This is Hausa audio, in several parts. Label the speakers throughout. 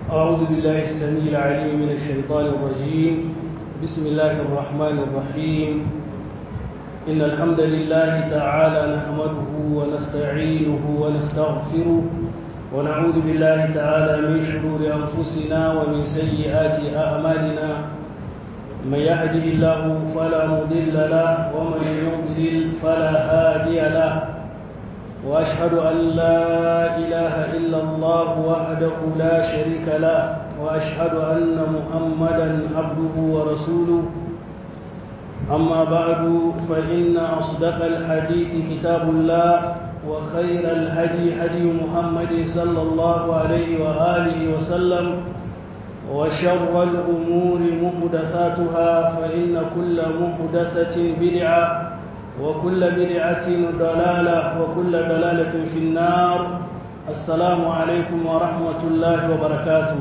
Speaker 1: أعوذ بالله السميع العليم من الشيطان الرجيم بسم الله الرحمن الرحيم إن الحمد لله تعالى نحمده ونستعينه ونستغفره ونعوذ بالله تعالى من شرور أنفسنا ومن سيئات أعمالنا من يهده الله فلا مضل له ومن يضلل فلا هادي له واشهد ان لا اله الا الله وحده لا شريك له واشهد ان محمدا عبده ورسوله اما بعد فان اصدق الحديث كتاب الله وخير الهدي هدي محمد صلى الله عليه واله وسلم وشر الامور محدثاتها فان كل محدثه بدعه وكل بدعة ضلالة وكل ضلالة في النار السلام عليكم ورحمة الله وبركاته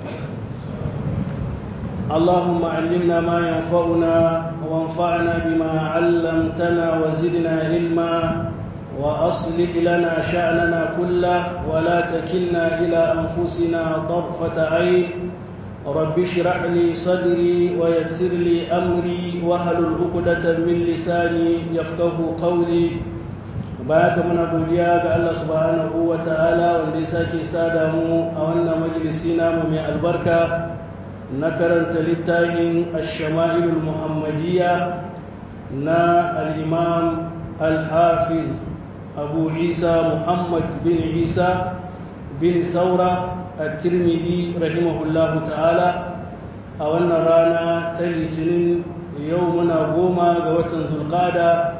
Speaker 1: اللهم علمنا ما ينفعنا وانفعنا بما علمتنا وزدنا علما وأصلح لنا شأننا كله ولا تكلنا إلى أنفسنا طرفة عين رب اشرح لي صدري ويسر لي امري واحلل عقدة من لساني يفقه قولي baka muna godiya ga Allah subhanahu wa ta'ala wanda ya sake sada mu a wannan majalisi namu mai albarka na karanta littafin ash-shama'ilul muhammadiyya na al-imam al-hafiz abu isa muhammad bin isa bin saura الترمذي رحمه الله تعالى a wannan rana ta litinin yau muna goma ga watan zulkada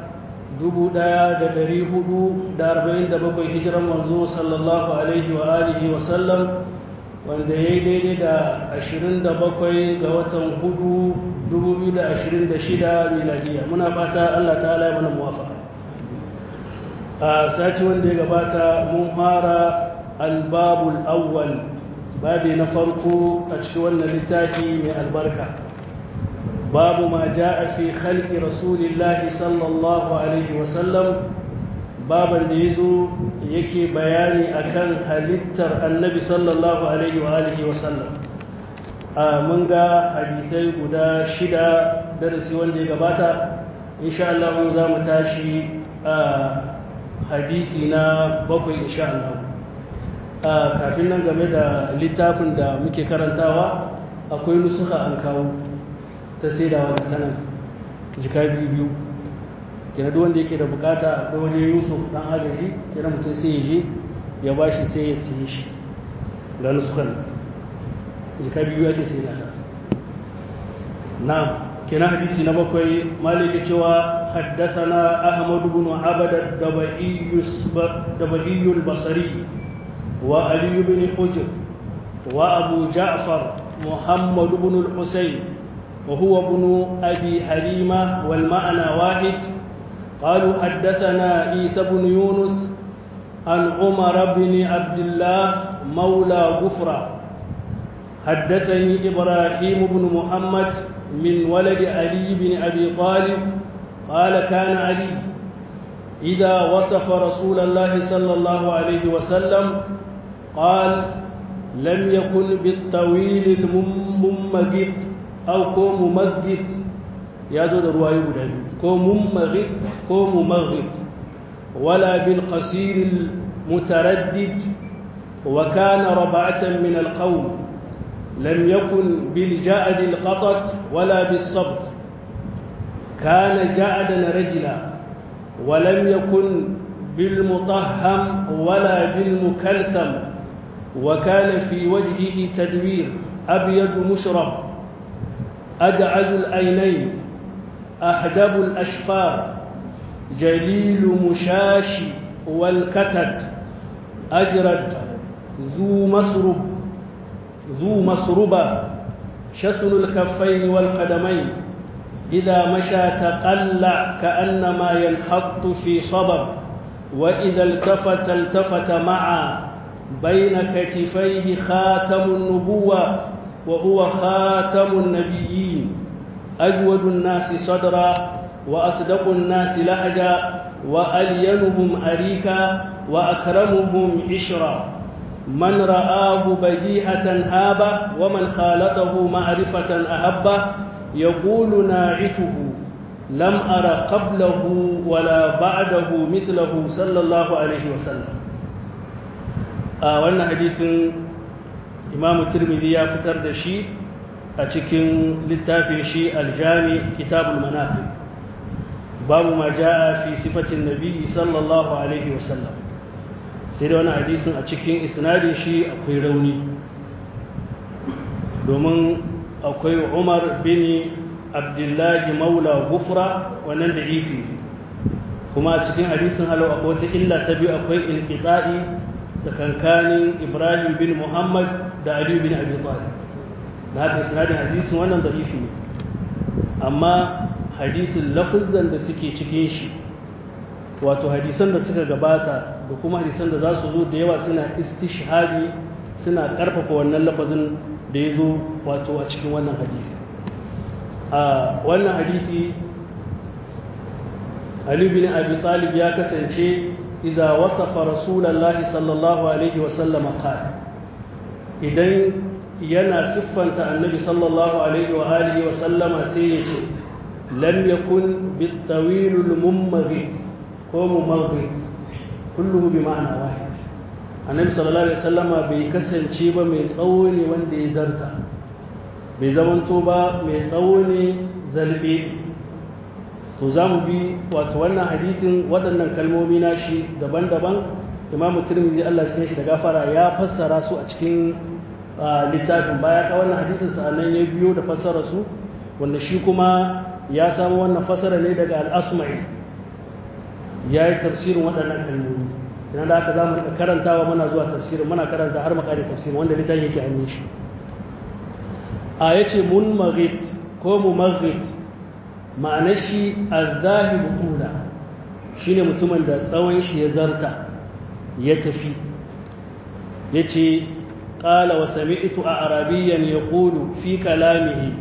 Speaker 1: 1447 hijiran manzo sallallahu alaihi wa alihi wa sallam wanda ya yi daidai da 27 ga watan hudu 2026 miladiya muna fata allah ta'ala ya mana muwafaka a sati wanda ya gabata mun fara albabul awwal babi na farko a cikin wannan littafi mai albarka babu ma ja'a fi khalqi rasulillahi sallallahu alaihi wasallam baban da yazo yake bayani akan halittar annabi sallallahu alaihi wa alihi wasallam mun ga hadisai guda shida darasi wanda ya gabata insha Allah za mu tashi hadisi na bakwai insha Allah kafin nan game da littafin da muke karantawa akwai nusuka an kawo ta saidawa da tanan jika biyu biyu kina duk wanda yake da bukata akwai waje yusuf dan agaji kina mutum sai ya je ya ba shi sai ya siye shi ga nusukan jika biyu ake saida ta na kina hadisi na bakwai maliki cewa حدثنا أحمد بن عبد الدبئي البصري وعلي بن حجر وأبو جعفر محمد بن الحسين وهو ابن أبي حليمة والمعنى واحد قالوا حدثنا عيسى بن يونس عن عمر بن عبد الله مولى غفرة حدثني إبراهيم بن محمد من ولد علي بن أبي طالب قال كان علي إذا وصف رسول الله صلى الله عليه وسلم قال لم يكن بالطويل الممجد أو كو ممجد يا زود رواية بدل كو ممغد كو ممغد ولا بالقصير المتردد وكان ربعة من القوم لم يكن بالجعد القطط ولا بالصبت كان جعدا رجلا ولم يكن بالمطهم ولا بالمكلثم وكان في وجهه تدوير أبيض مشرب أدعج الأينين أحدب الأشفار جليل مشاش والكتد أجرد ذو مسرب ذو مسربة شسن الكفين والقدمين إذا مشى تقلع كأنما ينحط في صبب وإذا التفت التفت معا بين كتفيه خاتم النبوة وهو خاتم النبيين أجود الناس صدرا وأصدق الناس لهجا وألينهم أريكا وأكرمهم عشرا من رآه بديهة هابه ومن خالطه معرفة أحبه يقول ناعته لم أر قبله ولا بعده مثله صلى الله عليه وسلم آه وانا حديث إمام الترمذي يا فتر دشي أتكن للتافي شي الجامع كتاب المناقب باب ما جاء في صفة النبي صلى الله عليه وسلم sai da wani hadisin a cikin isnadin shi akwai rauni domin akwai umar bin abdullahi maula gufra wannan da ifi kuma a cikin hadisin halau akwai wata illa ta biyu akwai inqita'i da kankanin ibrahim bin muhammad da ali bin abi talib da haka isnadin hadisin wannan da ifi ne amma hadisin lafizan da suke cikin shi wato hadisan da suka gabata da kuma hadisan da za su zo da yawa suna istishhadi suna karfafa wannan lafazin da ya zo wato a cikin wannan hadisi a wannan hadisi Ali bin Abi Talib ya kasance iza wasafa Rasulullahi sallallahu alaihi wa sallama qala idan yana siffanta annabi sallallahu alaihi wa alihi wa sallama sai ya ce lam yakun bitawilul mummaghid ko mummaghid kulluhu bi ma'ana wahid annabi sallallahu alaihi wasallama bai kasance ba mai tsawo ne wanda ya zarta bai zamanto ba mai tsawo ne zalbe to za mu bi wato wannan hadisin waɗannan kalmomi nashi daban-daban imamu tirmidhi Allah cikin shi da gafara ya fassara su a cikin littafin baya ka wannan hadisin sa'annan ya biyo da fassara su wanda shi kuma ya samu wannan fassara ne daga al-asma'i ya yi tafsirin waɗannan kalmomi ina da aka za mu karantawa muna zuwa tafsirin muna karanta har makari tafsirin wanda littafin yake hannun shi a ya ce mun maghit ko mu maghit ma'anar shi al-zahibu tula shi ne mutumin da tsawon shi ya zarta ya tafi ya ce ƙala wa sami'tu a arabiyyan ya ƙulu fi kalamihi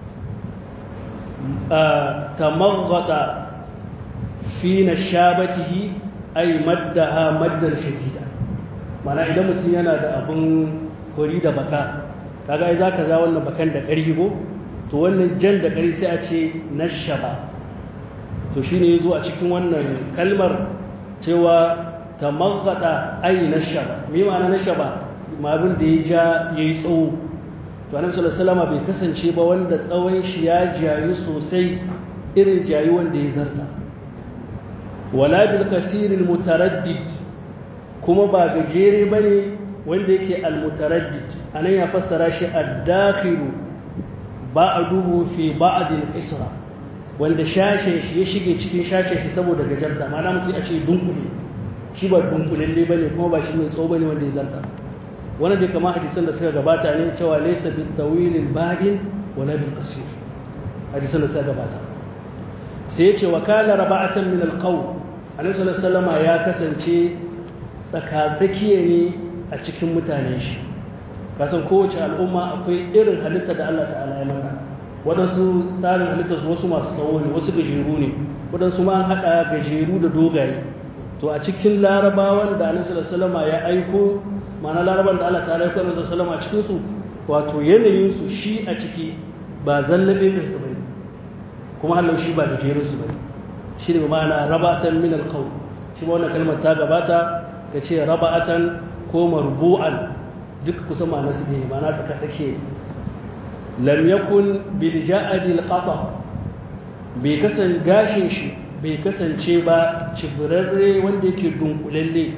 Speaker 1: ta maghata fi na shabatihi ai maddaha maddar shadida mana idan mutum yana da abin kori da baka kaga ai zaka za wannan bakan da ƙarfi ko to wannan jan da ƙari sai a ce nashaba to shine yazo a cikin wannan kalmar cewa tamaghata ai nashaba me ma'ana nashaba ma abin da ya ja yayi tsawo to annabi sallallahu alaihi wasallam bai kasance ba wanda tsawon shi ya jayu sosai irin jayu wanda ya zarta wala bil kasiril mutaraddid kuma ba gajere bane wanda yake al mutaraddid anan ya fassara shi ad-dakhilu ba'duhu fi ba'd al-isra wanda shashin shi ya shige cikin shashin shi saboda gajarta ma'ana mutum a ce dunkule shi ba dunkulalle bane kuma ba shi mai tsawo bane wanda ya zarta wannan da kama hadisan da suka gabata ne cewa laysa bil tawil al-ba'in wala bil qasir hadisan da suka gabata sai ya ce wa kana raba'atan min al-qaw annabi sallallahu alaihi wasallam ya kasance tsakatsakiye ne a cikin mutanen shi kasan kowace al'umma akwai irin halitta da Allah ta'ala ya mata waɗansu tsarin halitta su wasu masu tsawo ne wasu gajeru ne waɗansu ma an haɗa gajeru da dogaye to a cikin larabawan da annabi sallallahu alaihi ya aiko ma'ana laraban da Allah ta'ala ya aiko annabi sallallahu alaihi a cikin su wato yanayin su shi a ciki ba zallabe din su bane kuma Allah shi ba gajerun su bane shi ne ma'ana rabatan min alqawl shi ma wannan kalmar ta gabata ka ce raba'atan ko marbu'an duk kusan ma'ana su ne ma'ana tsaka take lam yakun bil ja'adil qata bai kasan gashin shi bai kasance ba cibirarre wanda yake dunkulalle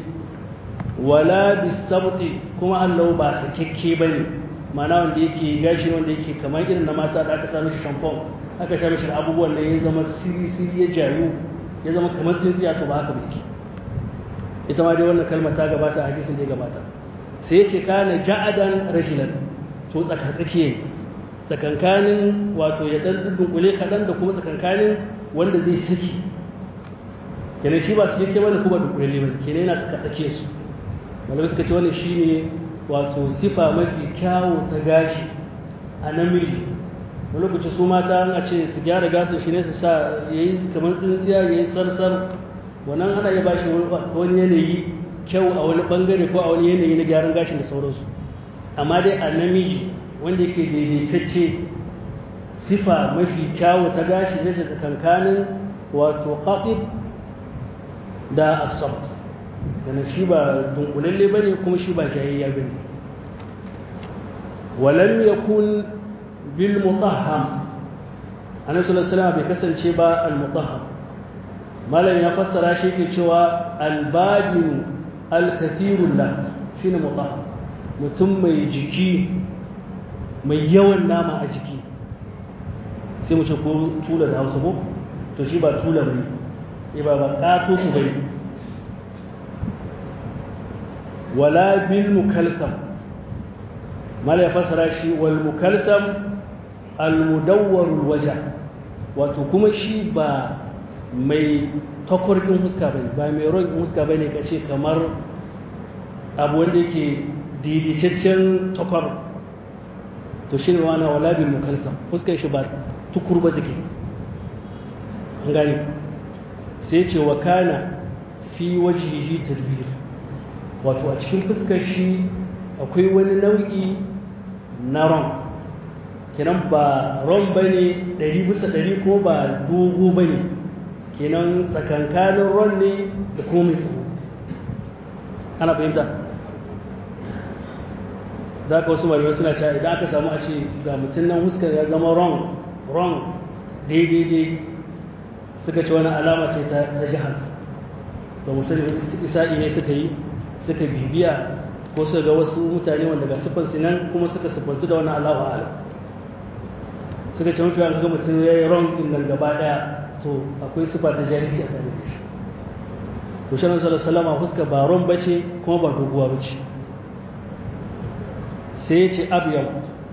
Speaker 1: wala bisabti kuma Allah ba sakekke bane ma'ana wanda yake gashi wanda yake kamar irin na mata da aka sa mishi shampoo aka sha mishi abubuwan da ya zama siri siri ya jayu ya zama kamar tsintsiya to ba haka bai ita ma dai wannan kalmar ta gabata a hadisin da ya gabata sai ya ce kana ja'adan rajulan to tsaka tsakiye tsakankanin wato ya dan dunkule kaɗan da kuma tsakankanin wanda zai saki kenan shi ba su yake bane kuma dunkule ne bane kenan yana tsaka tsakiyar su malamai suka ce wannan shine wato sifa mafi kyawu ta gashi a namiji wani lokaci su mata a ce su gyara gasin shi ne su sa yayi kamar tsintsiya yayi sarsar wannan ana iya bashi wani yanayi kyau a wani bangare ko a wani yanayi na gyaran gashin da sauransu amma dai a namiji wanda yake daidaitacce sifa mafi kyawu ta gashi ya ce tsakankanin wato qaɗib da asabt kana shi ba dunkulalle bane kuma shi ba jayayya bane walam yakun bil mutahham annabi sallallahu alaihi wasallam bai kasance ba al mutahham malam ya fassara shi ke cewa al badin al kathirul la shine mutahham mutum mai jiki mai yawan nama a jiki sai mu ce ko tula da hausa ko to shi ba tula bane ba ba ƙato ku bai wala bil mukalsam mala ya fasara shi wal mukalsam al mudawwarul waja wato kuma shi ba mai takwarkin huska bane ba mai ron huska bane kace kamar abu wanda yake diditaccen takwar to shi ne wana wala bil mukalsam huskan shi ba tukur ba take an gani sai ce wa kana fi wajihi tadbir wato a cikin fuskar shi akwai wani nau'i na ron kenan ba ron bane ɗari bisa ɗari ko ba dogo bane kenan tsakankanin ron ne da komai tsawo ana fahimta za ka wasu malamai suna cewa idan aka samu a ce ga mutum nan huskar ya zama ron ron daidai suka ce wani alama ce ta jihar to musulmi isa'i ne suka yi suka bibiya ko suka ga wasu mutane wanda ga siffar sinan kuma suka siffantu da wani alawa ala suka ce mafi ga mutum ya yi ron din nan gaba daya to akwai siffa ta jahilci a tare da shi to shi sallallahu salama huska ba ron bace kuma ba doguwa bace sai ya ce abiyar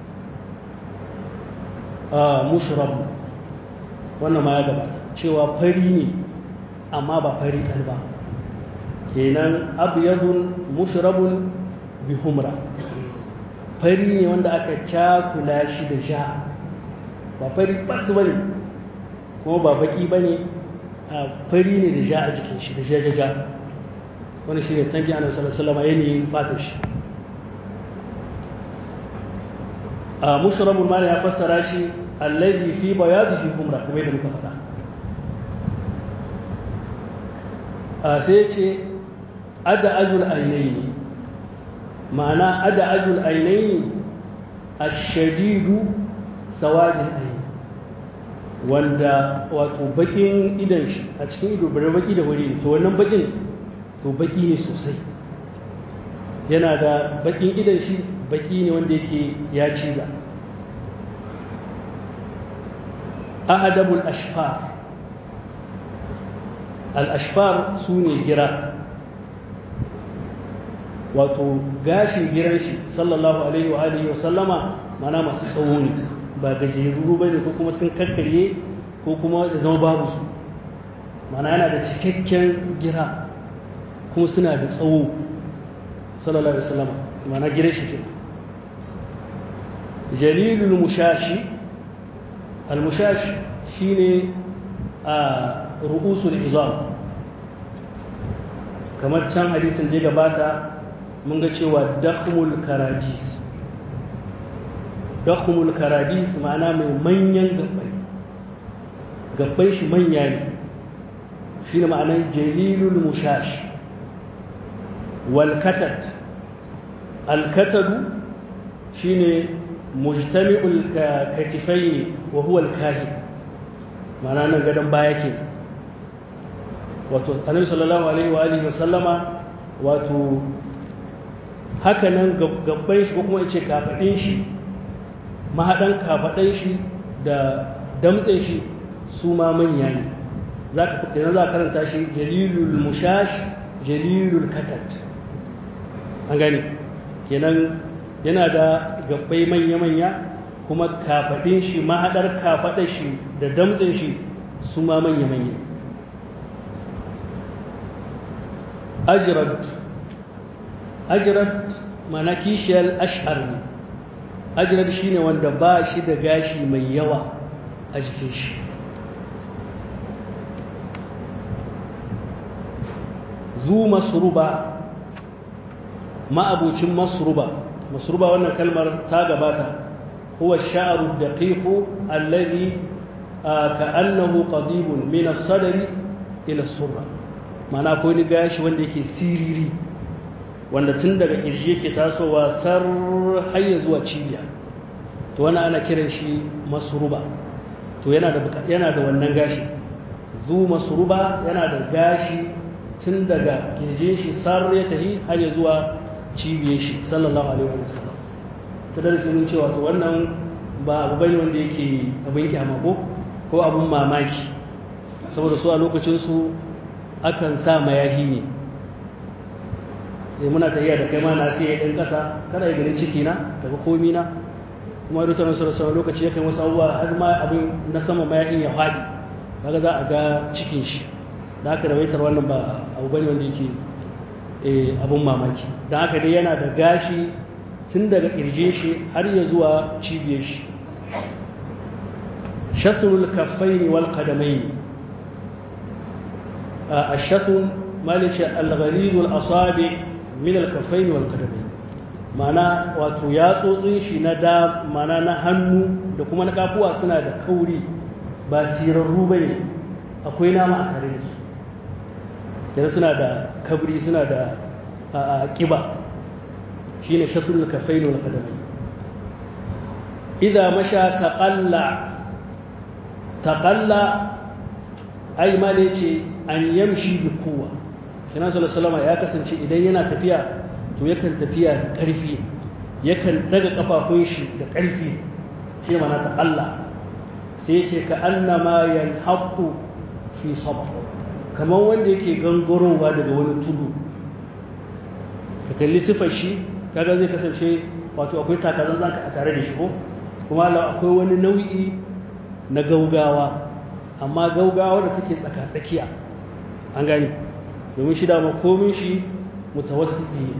Speaker 1: a mushrab wannan ma ya gabata cewa fari ne amma ba fari ɗan ba kenan abyadun mushrabun bi humra fari ne wanda aka cakula shi da sha ba fari bat bane kuma ba baki bane a fari ne da sha a jikin shi da jajaja wani shi ne tanki annabi sallallahu alaihi wasallam yanayin fatar shi a mushrabun ma ya fassara shi alladhi fi bayadihi humra kamar yadda muka faɗa a sai ce ada azul ainihi ma'ana ada azul ainihi ashadidu sawadin aini wanda wato bakin idan shi a cikin ido bare baki da wuri to wannan bakin to baki ne sosai yana da bakin idan shi baki ne wanda yake ya ciza ahadabul ashfar al-ashfar su ne gira wato gashin giran shi sallallahu alaihi wa alihi wa sallama mana masu tsawo ne ba gajeru ba ne ko kuma sun kakkarye ko kuma da zama babu su mana yana da cikakken gira kuma suna da tsawo sallallahu alaihi wa sallama mana giran shi kenan jalilul mushashi al-mushash shine a ru'usul izam kamar can hadisin da ya gabata mun ga cewa dakhmul karadis dakhmul karadis ma'ana mai manyan gabbai gabbai shi manya ne shi ne ma'anar jalilul mushash wal katat al katadu shine mujtami'ul katifaini wa huwa al kahib ma'ana nan gadon baya ke wato annabi sallallahu alaihi wa alihi wa sallama wato haka nan gabban shi ko kuma ce kafaɗin shi mahaɗan kafaɗan shi da damtsen shi su ma manya ne za ka idan za karanta shi jalilul mushash jalilul katat an gani kenan yana da gabbai manya-manya kuma kafaɗin shi mahaɗar kafaɗar shi da damtsen shi su ma manya-manya ajirad ajirad mana kishiyar ash'ar ne ajirad shi ne wanda ba shi da gashi mai yawa a jikin shi zu masruba ma'abucin masruba masruba wannan kalmar ta gabata huwa sha'ru daqiqu alladhi ka'annahu qadibun min as-sadri ila as-surra ma'ana akwai ni gashi wanda yake siriri wanda tun daga kirji yake tasowa sar har zuwa cibiya to wannan ana kiran shi masruba to yana da yana da wannan gashi zu masruba yana da gashi tun daga kirjin shi sar ya tahi har ya zuwa cibiyar shi sallallahu alaihi wa sallam ta darasi mun cewa to wannan ba abu bane wanda yake abin kyama ko ko abun mamaki saboda su a lokacin su akan sa mayahi ne muna tafiya da kai ma na sai ɗan ƙasa kada ya ganin ciki na daga komi na kuma rutar nasu da sauran lokaci yakan wasu abubuwa har ma abin na sama mayahin ya faɗi kaga za a ga cikin shi da haka rawaitar wannan ba abu bane wanda yake abin mamaki don haka dai yana da gashi tun daga ƙirje shi har ya zuwa cibiyar shi shathul kaffaini wal qadamaini a shathul malice al-ghalizul asabi min al-kaffaini wal qadamaini mana wato yatsotsin shi na da mana na hannu da kuma na kafuwa suna da kauri ba sirarru bane akwai nama a tare da su yana suna da kabri suna da ƙiba shi ne shafin kafai wal kadamai idan masha taƙalla taƙalla ai ma ne ce an yamshi bi kowa kina salama ya kasance idan yana tafiya to yakan tafiya da ƙarfi yakan daga ƙafafun shi da ƙarfi shi mana taƙalla sai ce ka annama yanhaqqu fi sabr kamar wanda yake gangarowa daga wani tudu ka kalli sifar shi kaga zai kasance wato akwai takazan zanka a tare da shi ko kuma akwai wani nau'i na gaugawa amma gaugawa da take tsaka-tsakiya an gani domin shi dama komin shi mutawassiti ne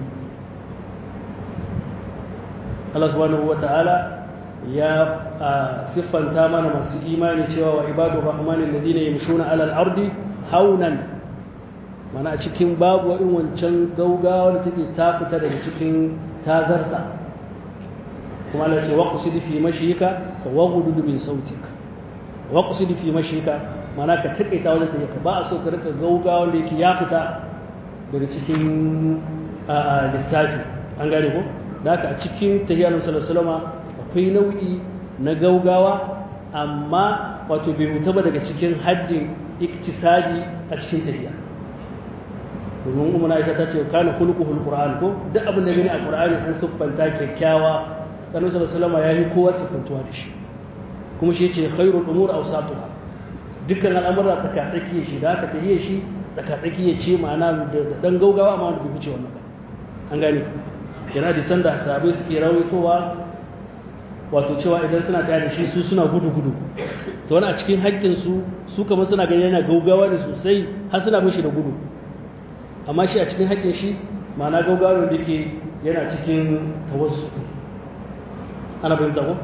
Speaker 1: Allah subhanahu wa ta'ala ya siffanta mana masu imani cewa wa ibadu rahmanin ladina yamshuna alal ardi haunan mana a cikin babu in wancan gaugawa da take ta fita daga cikin tazarta kuma Allah ce waqsid fi mashika wa waghdud min sautik waqsid fi mashika mana ka takaita wajen tafiya ba a so ka rika gaugawa da yake ya fita daga cikin lissafi an gane ko da haka a cikin tahiyar sallallahu akwai nau'i na gaugawa amma wato bai huta ba daga cikin haddin iktisadi a cikin tafiya domin umar aisha ta ce kana hulquhul qur'an ko duk abin da gani a qur'ani an siffanta kyakkyawa kanu sallallahu ya yi kowa siffantuwa da shi kuma shi ce khairul umur awsatuha dukkan al'amura tsakatsaki shi da aka tahiye shi tsakatsaki ya ce ma'ana da dan gaugawa amma wanda bai wuce wannan ba an gane yana da sanda sahabbai suke rawaitowa wato cewa idan suna tare da shi su suna gudu-gudu to wani a cikin haƙƙinsu su kamar suna gani yana gaugawa ne sosai har suna mishi da gudu amma shi a cikin haƙƙin shi ma'ana gaugawa da ke yana cikin tawassu ana fahimta ko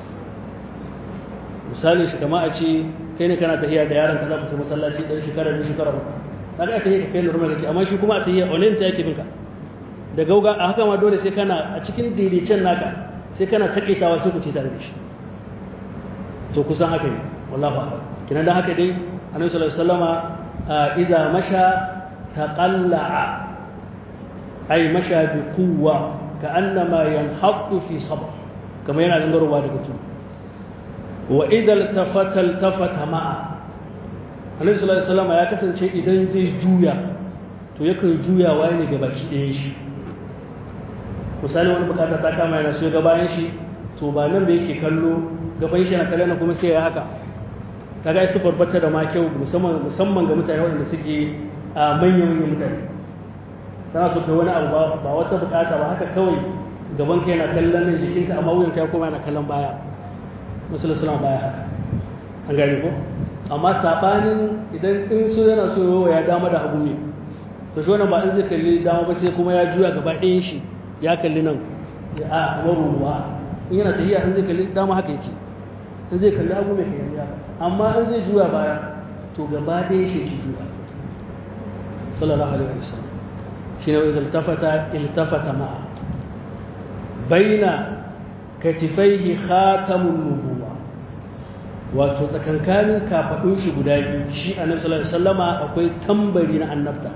Speaker 1: misali shi kama a ce kai ne kana tafiya da yaron ka za ku ta masallaci ɗan shekara biyu shekara uku kaga a tafiya ka kai normal kake amma shi kuma a tafiya onen ta yake binka da gauga a haka ma dole sai kana a cikin daidaicen naka sai kana taƙaitawa sai ku ce tare da shi to kusan haka ne wallahu a'lam kina da haka dai annabi sallallahu alaihi wasallama idza masha taqalla'a ay masha bi quwwa ka'annama yanhattu fi sabr kamar yana gangarowa daga tudu wa idza iltafata iltafata ma'a annabi sallallahu alaihi wasallama ya kasance idan zai juya to yakan juyawa ne ga baki ɗayan shi misali wani bukata ta kama yana so ga bayan shi to ba nan da yake kallo gaban shi na kallon kuma sai ya haka kaga ai sifar bata da ma kyau musamman musamman ga mutane waɗanda suke a manyan manyan mutane kana so kai wani abu ba ba wata bukata ba haka kawai gaban ka yana kallon nan jikinka amma wuyan ka ya koma yana kallon baya musulun suna baya haka an gane ko amma sabanin idan in so yana so ya dama da hagu ne to shi wannan ba in zai kalli dama ba sai kuma ya juya gaba ɗayan shi ya kalli nan ya a kamar ruwa in yana tafiya in zai kalli dama haka yake in zai kalli hagu mai kalli haka amma in zai juya baya to gaba ɗaya shi ki juya sallallahu alaihi wa sallam shine wa iltafata iltafata ma'a baina katifaihi khatamun nubuwa wato tsakankanin kafadun shi guda biyu shi annabi sallallahu alaihi wasallama akwai tambari na annabta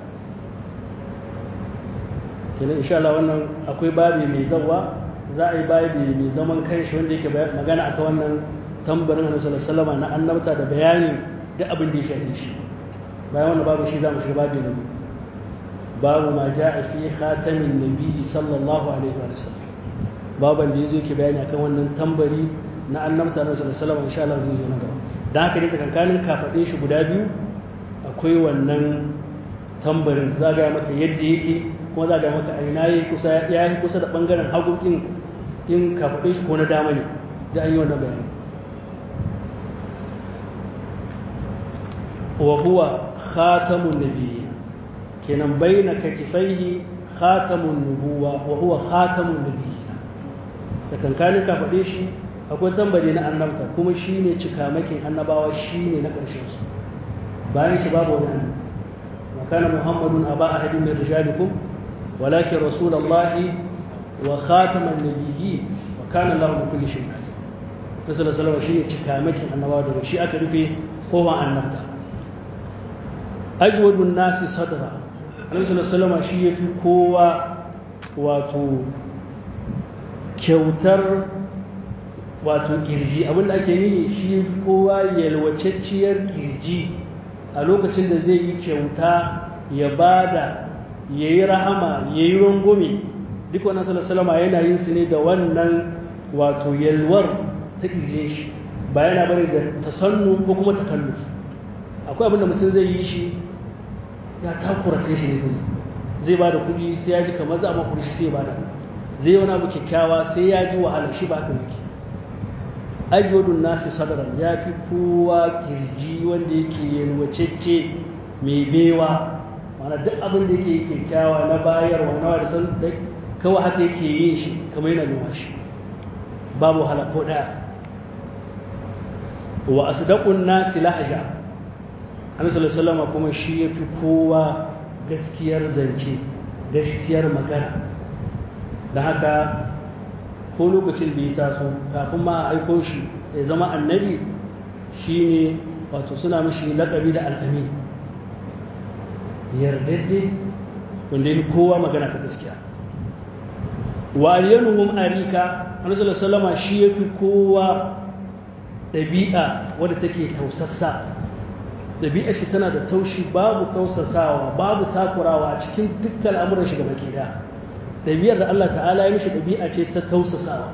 Speaker 1: kenan insha Allah wannan akwai babi mai zawa za a yi babi mai zaman kanshi wanda yake magana akan wannan tambarin annabi sallallahu alaihi wasallama na annabta da bayanin duk abin da ya shafi shi bayan wannan babu shi za mu shiga babi na biyu babu ma ja'a fi khatamin nabi sallallahu alaihi wa sallam baban da yazo yake bayani akan wannan tambari na annabta na sallallahu alaihi wasallam insha Allah zai zo na gaba dan haka ne tsakankanin kafadin shi guda biyu akwai wannan tambarin za ga maka yadda yake kuma za ga maka aina yayi kusa ya yi kusa da bangaren hagu din in kafadin shi ko na dama ne da an yi wannan bayani wa huwa khatamun nabiyyin kenan baina katifaihi khatamun nubuwa wa huwa khatamun nabiyyin tsakankanin ka faɗe shi akwai tambari na annabta kuma shi ne cikamakin annabawa shi ne na ƙarshen su bayan shi babu wani annabi wa kana muhammadun aba ahadin min rijalikum walakin rasulullahi wa khataman nabiyyi wa kana lahu bi kulli shay'in alim rasul sallallahu shi ne cikamakin annabawa daga shi aka rufe kowa annabta ajwadun nasi sadra annabi sallallahu alaihi shi yafi kowa wato kyautar wato kirji abinda ake yi shi kowa yalwacecciyar kirji a lokacin da zai yi kyauta ya bada ya yi rahama ya yi rungume duk wannan salasalama yana yin su ne da wannan wato yalwar ta kirjin shi ba yana bari da tasannu ko kuma takalluf akwai abinda mutum zai yi shi ya takura kai shi ne zai ba da kuɗi sai ya ji kamar za a makuri shi sai ya bada zai wani abu kyakkyawa sai ya ji wahalar shi ba haka yake ajwadun nasi sadaran ya fi kowa kirji wanda yake yalwacecce mai bewa mana duk abin da yake kyakkyawa na bayarwa na da san kawai haka yake yin shi kamar yana nuna shi babu wahala ko daya wa asdaqun nasi lahja annabi sallallahu alaihi kuma shi yafi kowa gaskiyar zance gaskiyar magana da haka ko lokacin da ya taso kafin ma a aiko shi ya zama annabi shine wato suna mishi laƙabi da al'amin yardadde wanda ya kowa magana ta gaskiya wa aliyanuhum arika annabi sallallahu shi yafi kowa ɗabi'a wadda take tausassa ɗabi'ar shi tana da taushi babu kausasawa babu takurawa a cikin dukkan al'amuran shi gaba ke da ɗabi'ar da Allah ta'ala ya mishi ɗabi'a ce ta tausasawa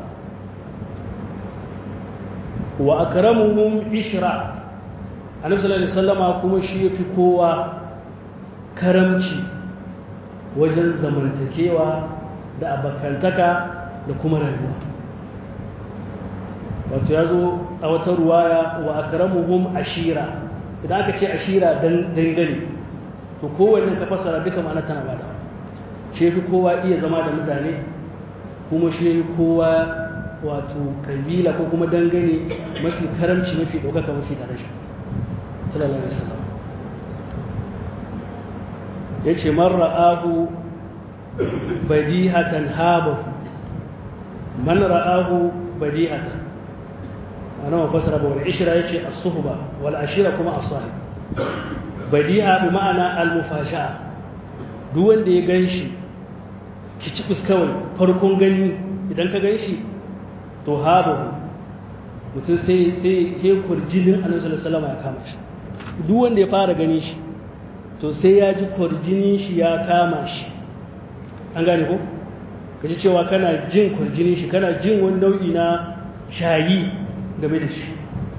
Speaker 1: wa akramuhum ishra annabi sallallahu alaihi wasallama kuma shi yafi kowa karamci wajen zamantakewa da abakantaka da kuma rayuwa wato ya zo a wata ruwaya wa akramuhum ashira idan aka ce ashira dangane to kowanne ka fasara duka ma'ana tana bada shi fi kowa iya zama da mutane kuma shi kowa wato kabila ko kuma dangane mafi karamci mafi ɗaukaka mafi daraja sallallahu alaihi wasallam ya ce man ra'ahu badihatan habahu man ra'ahu badihatan ana ma fasara ba wal ishra yace as-suhba wal ashira kuma as-sahib badiha bi ma'ana al-mufasha'a duk wanda ya ganshi ki ci kawai farkon gani idan ka ganshi to habahu mutum sai sai he kurjinin annabi sallallahu alaihi ya kama shi duk wanda ya fara gani shi to sai ya ji kurjinin shi ya kama shi an gane ko kaji cewa kana jin kurjinin shi kana jin wani nau'i na shayi game da shi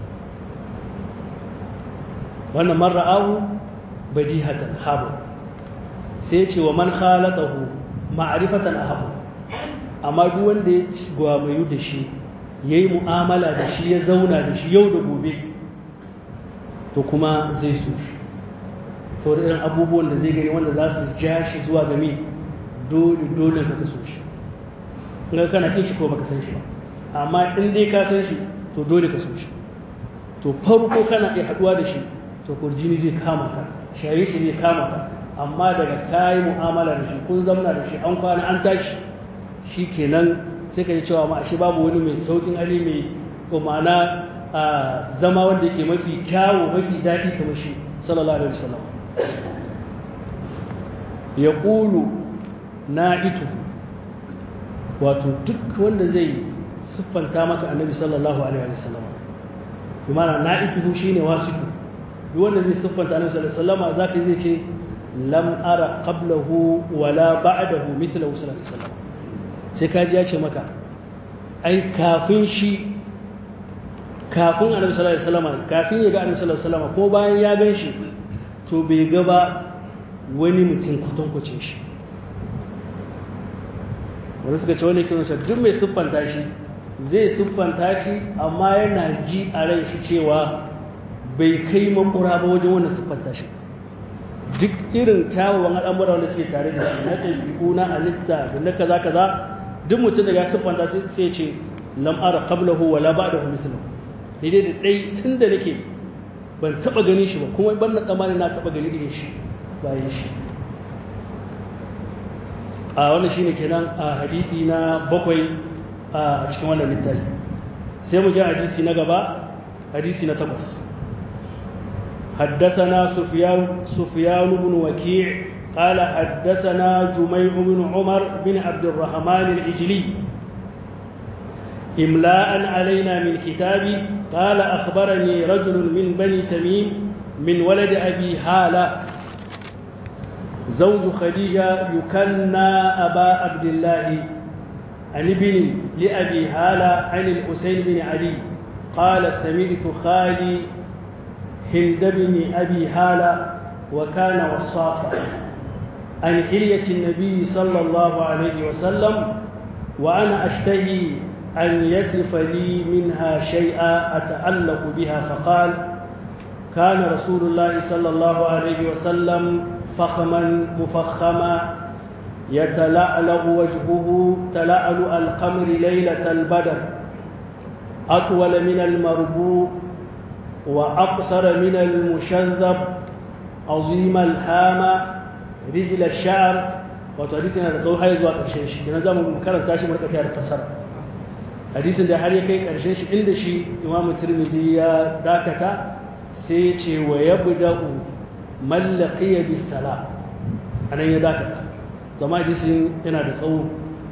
Speaker 1: wannan man ra'ahu bajihatan habu sai ce wa man khalaqahu ma'rifatan ahabu amma duk wanda ya gwamayu da shi yayi mu'amala da shi ya zauna da shi yau da gobe to kuma zai so shi saboda irin abubuwan da zai gani wanda za su ja shi zuwa game dole dole ka so shi in kana kin shi ko baka san shi ba amma in dai ka san shi to dole ka so shi to farko kana iya haduwa da shi to kurjini zai kama ka shaye shi zai kama ka amma daga kayi mu'amala da shi kun zamna da shi an kwana an tashi shi kenan sai ka ji cewa ma ashe babu wani mai saukin ali mai ko ma'ana a zama wanda yake mafi kyawu mafi daɗi kamar shi sallallahu alaihi wasallam ya ƙulu na itu wato duk wanda zai siffanta maka annabi sallallahu alaihi wasallam bi ma'ana na itu shine wasifu duk wanda zai siffanta annabi sallallahu alaihi wasallam zaka zai ce lam ara qablahu wala ba'dahu mithlahu sallallahu alaihi wasallam sai kaji ya ce maka ai kafin shi kafin annabi sallallahu alaihi wasallam kafin ya ga annabi sallallahu alaihi wasallam ko bayan ya gan shi to bai ga ba wani mutum kwatankwacin shi wanda suka ce wani kiran shi duk mai siffanta shi zai siffanta shi amma yana ji a ran shi cewa bai kai makura ba wajen wannan siffanta shi duk irin kyawawan al'amura wanda suke tare da shi na ɗabi'u na halitta da na kaza kaza duk mutum da ya siffanta sai ce lam ara qablahu wala ba'dahu mithlahu ni dai da dai tunda nake ban taba gani shi ba kuma ban na tsammani na taba gani irin shi bayan shi a wannan shine kenan a hadisi na bakwai a cikin wannan littafi sai mu ji hadisi na gaba hadisi na takwas حدثنا سفيان سفيان بن وكيع قال حدثنا جميع بن عمر بن عبد الرحمن العجلي إملاء علينا من كتابه قال أخبرني رجل من بني تميم من ولد أبي هالة زوج خديجة يكنى أبا عبد الله عن ابن لأبي هالة عن الحسين بن علي قال سمعت خالي هند بن أبي هالة وكان وصافا عن حلية النبي صلى الله عليه وسلم وأنا أشتهي أن يصف لي منها شيئا أتعلق بها فقال كان رسول الله صلى الله عليه وسلم فخما مفخما يتلألأ وجهه تلألؤ القمر ليلة البدر أطول من المربوع وأقصر من المشذب عظيم الهامة رجل الشعر وتحديثنا لقوه حيث وقت شيء كنا زمان مكرر تاشي مركة فسر hadisin da har ya kai ƙarshen shi inda shi imamu turmizi ya dakata sai ya ce wa ya buda'u mallaki ya bisala a nan ya dakata zama hadisin yana da tsawo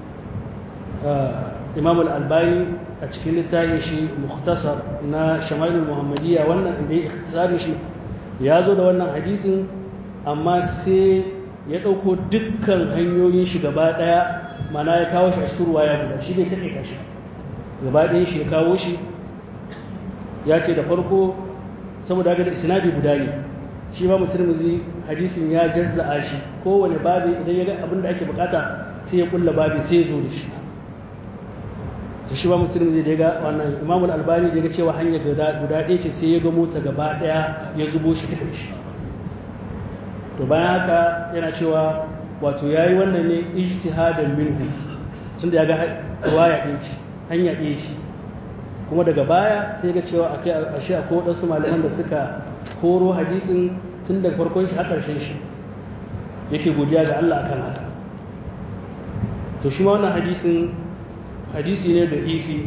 Speaker 1: imamu albani a cikin littafin shi muhtasar na shamailu muhammadiyya wannan inda ya ikhtisarin shi ya zo da wannan hadisin amma sai ya ɗauko dukkan hanyoyin shi gaba ɗaya mana ya kawo shi a cikin ruwa ya guda shi ne ta ɗaita shi gaba ɗaya shi ya kawo shi ya ce da farko saboda haka da isnadi guda ne shi ba mutum hadisin ya jazza'a shi kowane babi idan ya ga abin da ake bukata sai ya kulla babi sai ya zo da shi to shi ba mutum zai daga wannan imamul albani da ya ga cewa hanyar guda ɗaya ce sai ya ga mota gaba ɗaya ya zubo shi ta shi to bayan haka yana cewa wato ya yi wannan ne ijtihadan minhu tunda ya ga waya ɗaya ce hanya ɗaya ce kuma daga baya sai ga cewa a kai a shi akwai waɗansu malaman da suka koro hadisin tun daga farkon shi har ƙarshen shi yake godiya ga Allah akan haka to shi ma wannan hadisin hadisi ne da ifi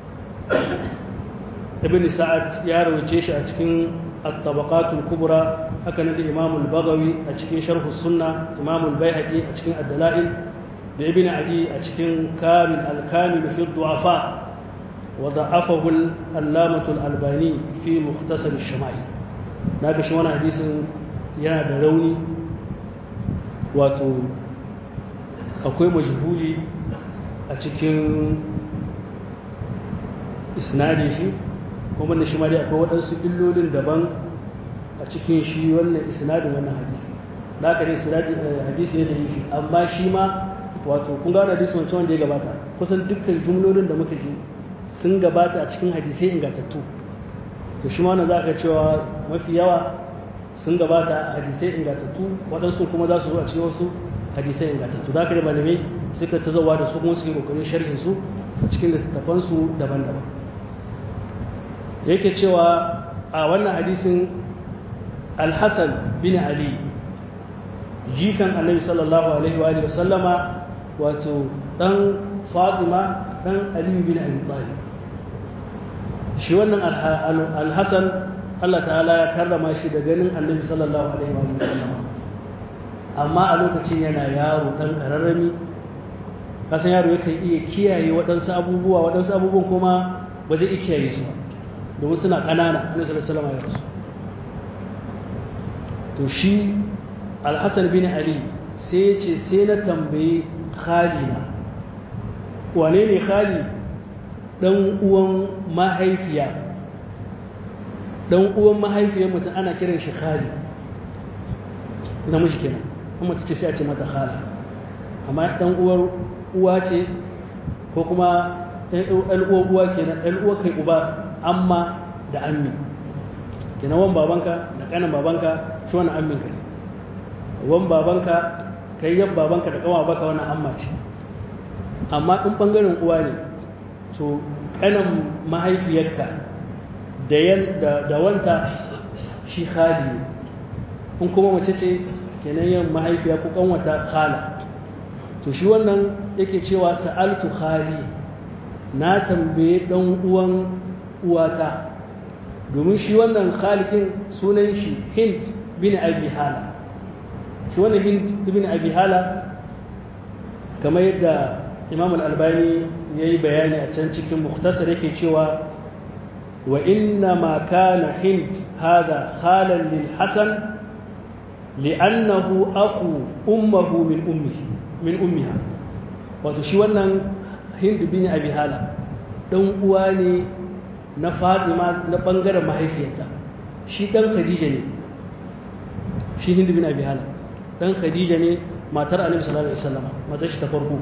Speaker 1: ibn sa'ad ya rawace shi a cikin at-tabaqatul kubra haka nan da imam al-baghawi a cikin sharh sunna imam al-baihaqi a cikin ad-dalail da ibn adi a cikin kamil al-kamil fi du'afa وضعفه العلامة الألباني في مختصر الشمائل ناقش وانا حديث yana da rauni wato akwai majhuli a cikin isnadin shi kuma da shi ma dai akwai waɗansu illolin daban a cikin shi wannan isnadin wannan hadisi da aka dai hadisi ne da yi shi amma shi ma wato kun gano hadisi wancan wanda ya gabata kusan dukkan jumlolin da muka ji sun gabata a cikin hadisai ingantattu to shi ma za ka cewa mafi yawa sun gabata a hadisai ingantattu waɗansu kuma za su zo a cikin wasu hadisai ingantattu da da malamai suka ta zauwa da su kuma suke kokarin sharhin su a cikin littattafansu daban-daban yake cewa a wannan hadisin alhassan bin ali jikan annabi sallallahu alaihi wa alihi sallama wato dan fatima dan ali bin abi talib shi wannan alhassan Allah ta'ala ya karrama shi da ganin annabi sallallahu alaihi wa sallama amma a lokacin yana yaro dan kararrami kasan yaro yakan iya kiyaye waɗansu abubuwa waɗansu abubuwan kuma ba zai iya kiyaye su ba domin suna ƙanana annabi sallallahu alaihi wa ya rasu to shi alhassan bin ali sai ya ce sai na tambayi khalina wane ne khali ɗan uwan mahaifiya ɗan uwan mahaifiyar mutum ana kiran shi khali namiji kenan kuma ta ce sai a ce mata khala amma ɗan uwar uwa ce ko kuma ɗan uwar uwa kenan ɗan uwa kai uba amma da ammi kenan wan babanka da ƙanan babanka shi wani ammin ka wan babanka kai yan babanka da ƙawa baka wani amma ce amma in ɓangaren uwa ne to ƙanan mahaifiyarka da wanta shi khali ne in kuma mace ce kenan yin mahaifiya ko ƙanwata khala to shi wannan yake cewa sa'altu khali na tambaye ɗan uwan uwata domin shi wannan khalikin sunan shi hind bin abi hala shi wannan hind bin abi hala kamar yadda imam al-albani ya yi bayani a can cikin muktasar yake cewa wa inna ma kana hind hada khalan lil hasan li'annahu akhu ummuhu min ummihi min ummiha wato shi wannan hind bin abi hala dan uwa ne na Fatima na bangaren mahaifiyarta shi dan Khadija ne shi hind bin abi hala dan Khadija ne matar Annabi sallallahu alaihi wasallam matar shi ta farko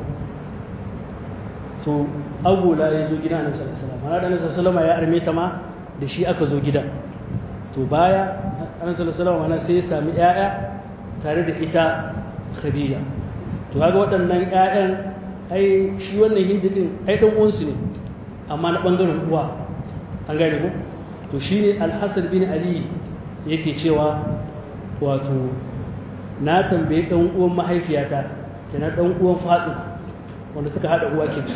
Speaker 1: to agula ya zo gidan annabi sallallahu alaihi wasallam ana da annabi sallallahu alaihi ya arme ta ma da shi aka zo gidan to baya annabi sallallahu alaihi sai ya sami ƴaƴa tare da ita khadija to kaga waɗannan ƴaƴan ai shi wannan hindi din ai dan uwansu ne amma na bangaren uwa an gane ko to shine al-hasan bin ali yake cewa wato na tambaye dan uwan mahaifiyata kenan dan uwan fatima wanda suka haɗa uwa ke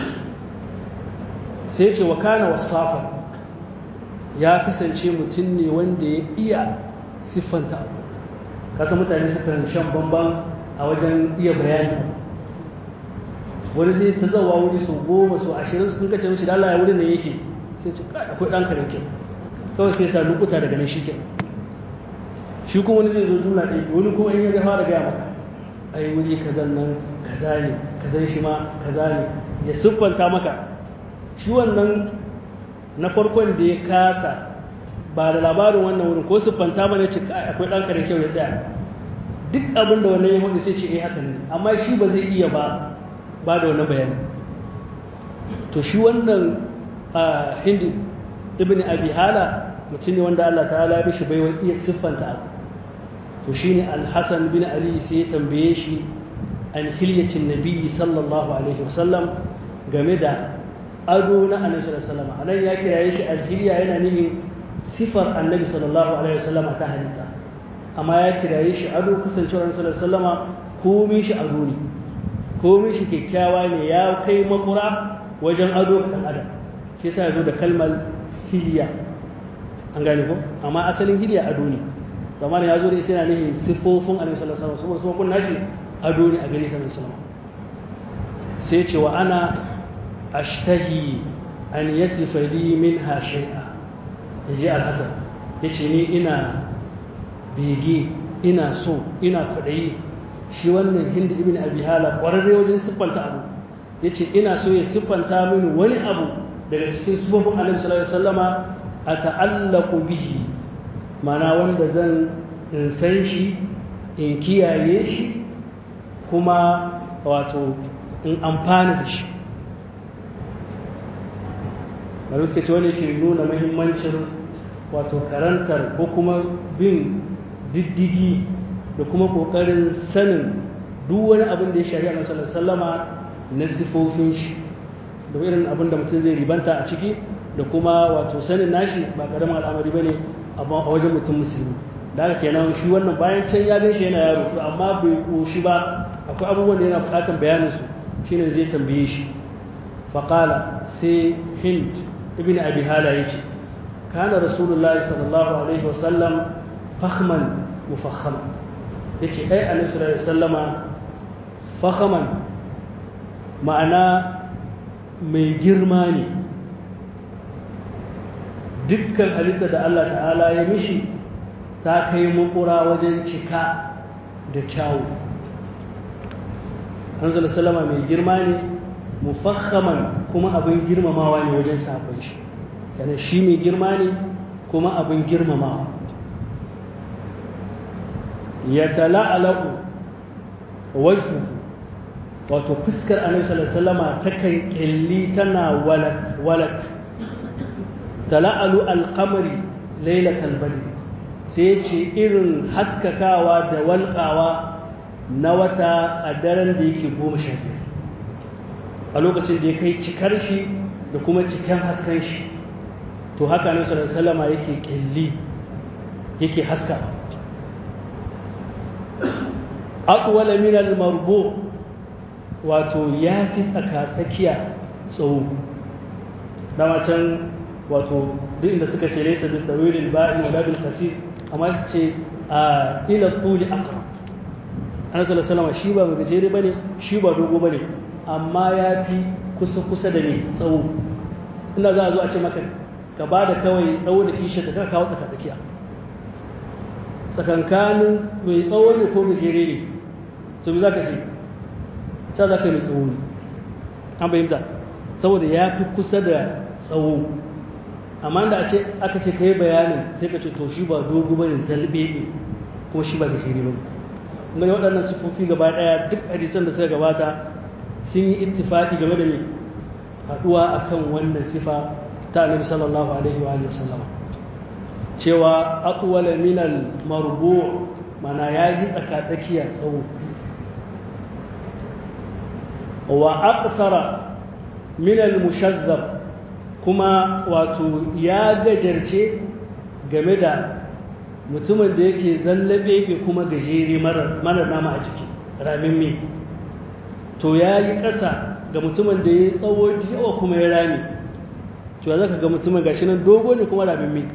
Speaker 1: sai ce wa kana wasafa ya kasance mutum ne wanda ya iya siffanta abu kasa mutane suka shan bamban a wajen iya bayani wani zai ta zawa wuri sau goma sau ashirin sun kace mishi da Allah ya wurin da yake sai ce kai akwai ɗan karen ke kawai sai sa lokuta daga nan shi ke shi kuma wani zai zo jumla ɗaya wani kuma in ya ga fara gaya maka ai wuri kazan nan kaza ne kazan shi ma kaza ne ya siffanta maka shi wannan na farkon da ya kasa ba da labarin wannan wurin ko siffanta mana ce kai akwai ɗan kare kyau ya tsaya duk abin da wannan ya hudu sai ce eh haka ne amma shi ba zai iya ba ba da wannan bayani to shi wannan hindi ibn abi hala mutum ne wanda Allah ta'ala ya bishi baiwa iya siffanta abu to shine al-hasan bin ali sai ya tambaye shi an hilyacin nabiyyi sallallahu alaihi wasallam game da ado na annabi sallallahu alaihi wasallam anan ya kiraye shi al-hilya yana nufin sifar annabi sallallahu alaihi wasallam ta halitta amma ya kiraye shi ado kasancewar annabi sallallahu alaihi wasallam komai shi ado ne komai shi kyakkyawa ne ya kai makura wajen ado ga dan adam shi yasa ya zo da kalmar hilya an gane ko amma asalin hilya ado ne zaman ya zo da ita yana nihin siffofin annabi sallallahu alaihi wasallam saboda kun nashi ado ne a gari sallallahu alaihi sai ce wa ana ashtahi an yasifa li minha shay'a yaji al-hasan yace ni ina bege ina so ina kwadayi shi wannan hindi ibn abi hala kwararre wajen siffanta abu yace ina so ya siffanta mini wani abu daga cikin siffofin annabi sallallahu alaihi wasallama ata'allaqu bihi mana wanda zan in san shi in kiyaye shi kuma wato in amfana da shi bari suka ce wani ke nuna mahimmancin wato karantar ko kuma bin diddigi da kuma ƙoƙarin sanin duk wani abin da ya shari'a na sallama na sifofin shi da irin abin da mutum zai ribanta a ciki da kuma wato sanin nashi ba ƙaramin al'amari ba ne a wajen mutum musulmi da haka kenan shi wannan bayan can ya gaishe yana yaro to amma bai koshi ba akwai abubuwan da yana bukatar bayanin su shine zai tambaye shi faqala sai hind ibn abi hala yace kana rasulullahi sallallahu alaihi wasallam fakhman mufakhama yace ai annabi sallallahu alaihi wasallama fakhman ma'ana mai girma ne dukkan halitta da Allah ta'ala ya mishi ta kai makura wajen cika da kyawu hanzala salama mai girma ne mufakhaman kuma abin girmamawa ne wajen sabon shi yana shi mai girma ne kuma abin girmamawa ya tala'alaku wajhuhu wato fuskar annabi sallallahu alaihi wasallama takan kelli tana walak walak tala'alu alqamari lailatal badr sai ce irin haskakawa da walƙawa na wata a daren da yake goma sha biyar a lokacin da ya kai cikar shi da kuma cikin haskan shi to haka annabi sallallahu alaihi wasallama yake kelli yake haska aqwala min al-marbu' wato ya fi tsaka-tsakiya tsawo dama can wato duk inda suka ce laisa bin tawilin ba'in wa bil kasir amma su ce a ila tuli aqrab annabi sallallahu alaihi shi ba mai gajere bane shi ba dogo bane amma ya fi kusa kusa da ne tsawo ina za a zo a ce maka ka ba da kawai tsawo da kishi da ka kawo tsaka-tsakiya tsakankanin mai tsawo ne ko gajere ne to me za ka ce ta za ka yi mai tsawo ne an bayyanta saboda ya fi kusa da tsawo amma da aka ce ka yi bayanin sai ka ce to shi ba dogo ba ne zalbe ne kuma shi ba gashiri ba ne waɗannan sufofi gaba ɗaya duk hadisan da suka gabata sun yi ittifaqi game da mai haɗuwa akan wannan sifa ta annabi sallallahu alaihi wa sallam cewa aqwala min al marbu' mana yayi tsaka tsakiya tsawo wa aqsara min al-mushazzab kuma wato ya gajarce game da mutumin da yake zallabe bai kuma gajere mara nama a jiki ramin me to ya yi ƙasa ga mutumin da ya yi tsawo yawa kuma ya rami to ya zaka ga mutumin gashi nan dogo ne kuma ramin me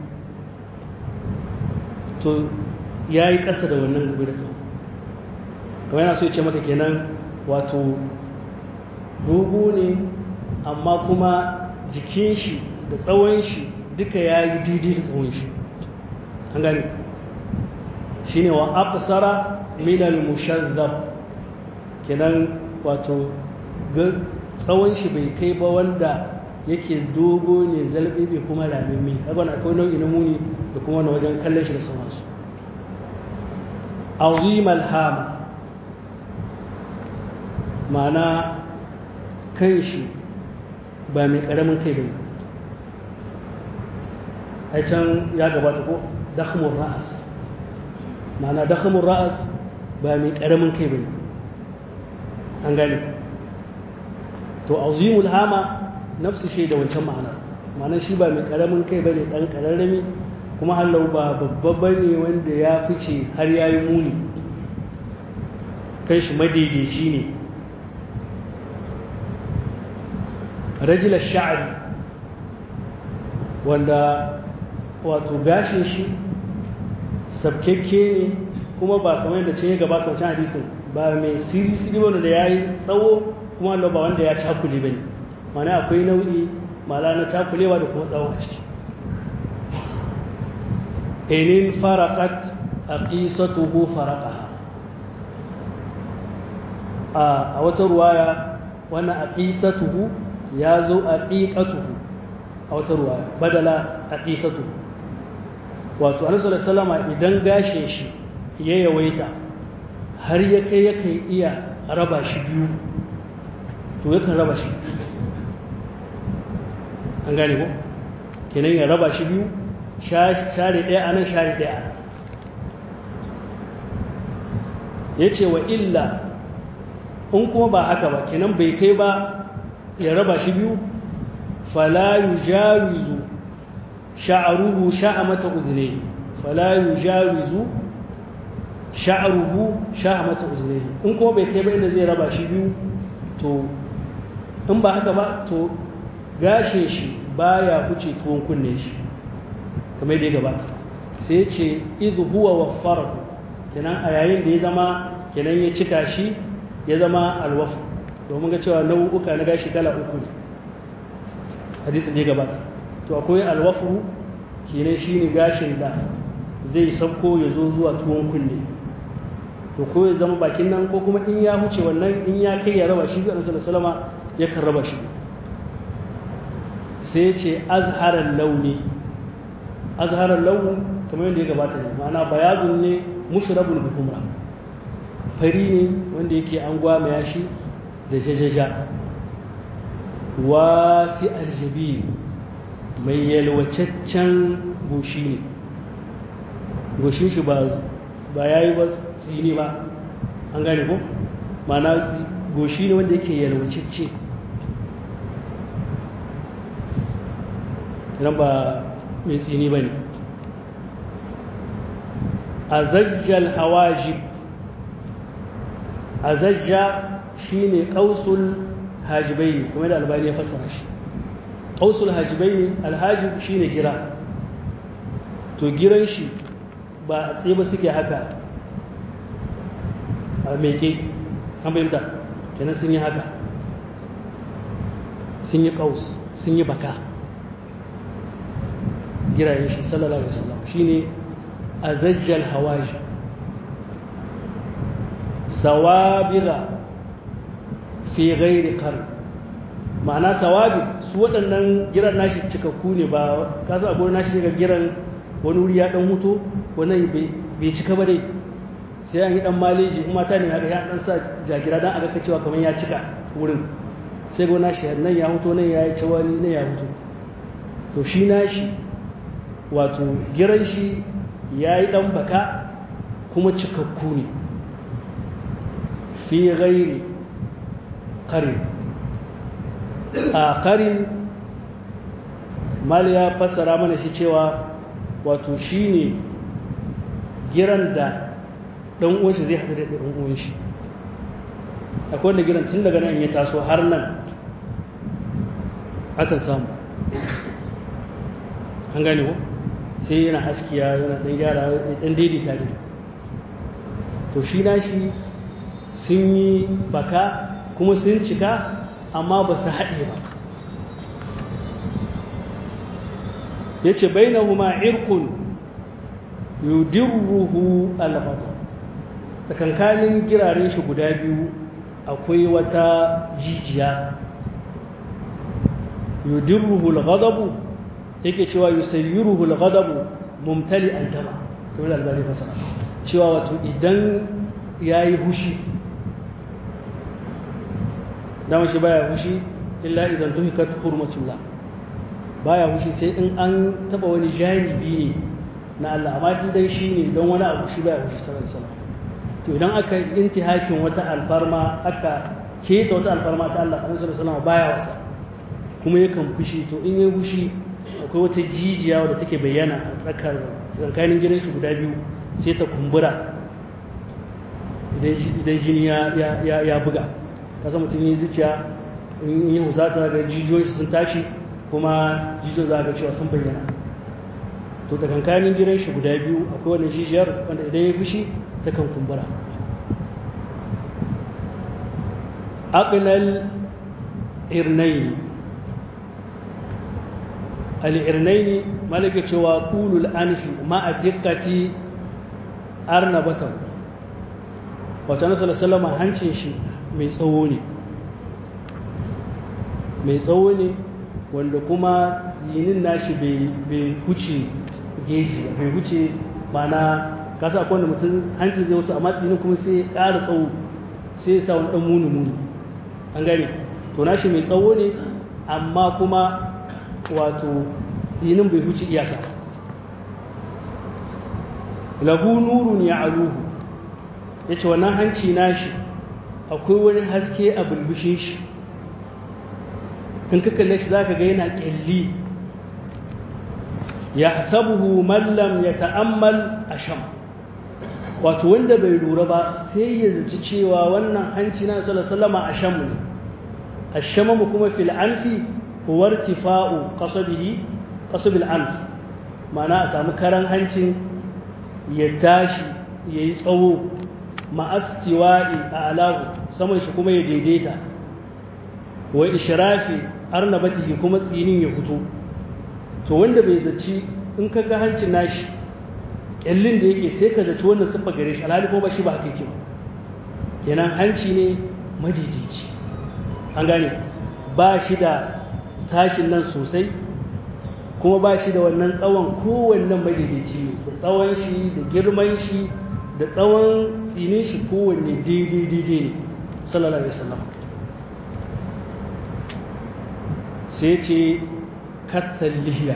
Speaker 1: to ya yi ƙasa da wannan gobe da tsawo kamar yana so ya ce maka kenan wato dogo ne amma kuma jikin shi da tsawon shi duka ya yi daidai da tsawon shi an gani shi ne wa aqsara minal mushazzab kenan wato tsawon shi bai kai ba wanda yake dogo ne zalbe bai kuma ramimmi abin akwai nau'i na muni da kuma na wajen kallon shi da sauransu azim alhama ma'ana kan shi ba mai ƙaramin kai ba ai can ya gabata ko dakhmur ra'as ma'ana dakhmur ra'as ba mai ƙaramin kai ba an gane to azimul hama nafsu shi da wancan ma'ana ma'ana shi ba mai ƙaramin kai ba ne ɗan ƙararrami kuma hallau ba babba ba ne wanda ya fice har ya yi muni kan shi madaidaici ne rajilar sha'ari wanda wato gashin shi sabkekke ne kuma ba kamar yadda ce ya gabata wancan hadisin ba mai siri siri wanda da ya yi tsawo kuma ba wanda ya cakule ba ne mana akwai nau'i mala na cakulewa da kuma tsawo a ciki enin farakat a ƙisatuhu farakaha a wata ruwaya wannan a ƙisatuhu ya zo a ƙiƙatuhu a wata ruwa badala a ƙisatuhu wato anisu salama idan gashin shi ya yawaita har ya kai yakan iya raba shi biyu to yakan raba shi an gane ko kenan ya raba shi biyu share ɗaya a nan share ɗaya ya ce wa illa in kuma ba haka ba kenan bai kai ba ya raba shi biyu fala yujawizu sha'ruhu sha'amata uzne fala yujawizu sha'ruhu shahmata uzrihi in kuma bai kai ba inda zai raba shi biyu to in ba haka ba to gashin shi baya huce tuwon kunne shi kamar da ya gabata sai ce idhu huwa waffarahu kenan a yayin da ya zama kenan ya cika shi ya zama alwafu domin ga cewa nau'uka na gashi kala uku ne hadisin da ya gabata to akwai alwafu kenan shine gashin da zai sauko ya zo zuwa tuwon kunne to ko ya zama bakin nan ko kuma in ya huce wannan in ya kai ya raba shi ga Annabi sallallahu ya kan raba shi sai ce azharar launi azharar launi kamar yadda ya gabata ne ma'ana bayazun ne mushrabul bi humra fari ne wanda yake an gwamaya shi da jajaja wasi aljabi mai yalwacaccen goshi ne goshin shi ba ya yi ba tsini ba an gane ko mana goshi ne wanda yake yalwacacce kiran ba mai tsini ba ne a zajjal hawajib a zajja shi ne ƙausul hajibai ne kuma da albani ya fassara shi ƙausul hajibai ne alhajib shi ne gira to giran shi ba a tsaye ba suke haka a meke an fahimta kenan sun yi haka sun yi ƙaus sun yi baka girayen shi sallallahu alaihi wasallam shine azajjal hawaji sawabiga fi ghairi qarn ma'ana sawabi su waɗannan giran nashi cikakku ne ba kasa abu nashi ga giran wani wuri ya dan huto wani bai cika ba dai sai an yi dan maleji kuma mata ne haka ya dan sa jagira dan aga cewa kamar ya cika wurin sai ga nashi nan ya huto nan ya yi cewali nan ya huto to shi nashi wato giran shi ya yi dan baka kuma cikakku ne fi ghairi qarin a qarin mal ya fassara mana shi cewa wato shi ne giran da ɗan uwanshi zai haɗu da ɗan uwanshi akwai wanda giran tun daga nan ya taso har nan akan samu an gane ko sai yana askiya yana ɗan gyara ɗan daidaita ne to shi na shi sun yi baka kuma sun cika amma ba su haɗe ba ya ce bai na huma irkun yudirruhu alghadab tsakankanin giraren shi guda biyu akwai wata jijiya yudirruhu alghadab yake cewa yusayyiruhu alghadab mumtali aldama kamar albani fasara cewa wato idan yayi hushi dama shi baya hushi illa idan tuhikat hurmatullah baya hushi sai in an taba wani janibi ne na Allah amma dan shi ne don wani abu shi baya hushi sallallahu alaihi wasallam to idan aka intihakin wata alfarma aka keta wata alfarma ta Allah annabi sallallahu alaihi wasallam baya wasa kuma yakan fushi to in yayi fushi akwai wata jijiya wadda take bayyana a tsakar tsakanin gidan shi guda biyu sai ta kumbura idan jini ya buga kasa mutum yi zuciya in yi husata ga jijiyoyi sun tashi kuma jijiyoyi za ga cewa sun bayyana to tsakankanin gidan shi guda biyu akwai wani jijiyar wanda idan ya fushi ta kan kumbura aqnal irnaini al'irnaini malaka cewa ƙulul anfi ma'a dikkati arnabatan wata nasarar salama hancin shi mai tsawo ne mai tsawo ne wanda kuma tsinin nashi bai huce geji bai huce mana kasa akwai wanda mutum hancin zai wuce amma tsinin kuma sai ƙara tsawo sai sa wani ɗan muni-muni an gane to nashi mai tsawo ne amma kuma wato tsinin bai huce iyaka lahu nurun ya aluhu ya ce wannan hanci nashi akwai wani haske a bulbushin shi in ka kalle shi za ka ga yana ƙyalli yahsabuhu man lam yata'ammal asham wato wanda bai lura ba sai ya zaci cewa wannan hanci na sallallahu alaihi asham ne ashamamu kuma fil anfi huwa irtifa'u qasabihi qasab al anf ma'ana a samu karan hancin ya tashi yayi tsawo ma'astiwa'i a alahu saman shi kuma ya daidaita wa ishrafi arnabatihi kuma tsinin ya fito to wanda bai zaci in ka ga hancin nashi kyallin da yake sai ka zaci wannan siffa gare shi alhali ko ba shi ba haka yake ba kenan hanci ne madidici an gane ba shi da tashin nan sosai kuma ba shi da wannan tsawon kowannen madidici ne da tsawon shi da girman shi da tsawon tsinin shi kowanne daidai daidai ne sallallahu alaihi wasallam sai ce kattal lihiya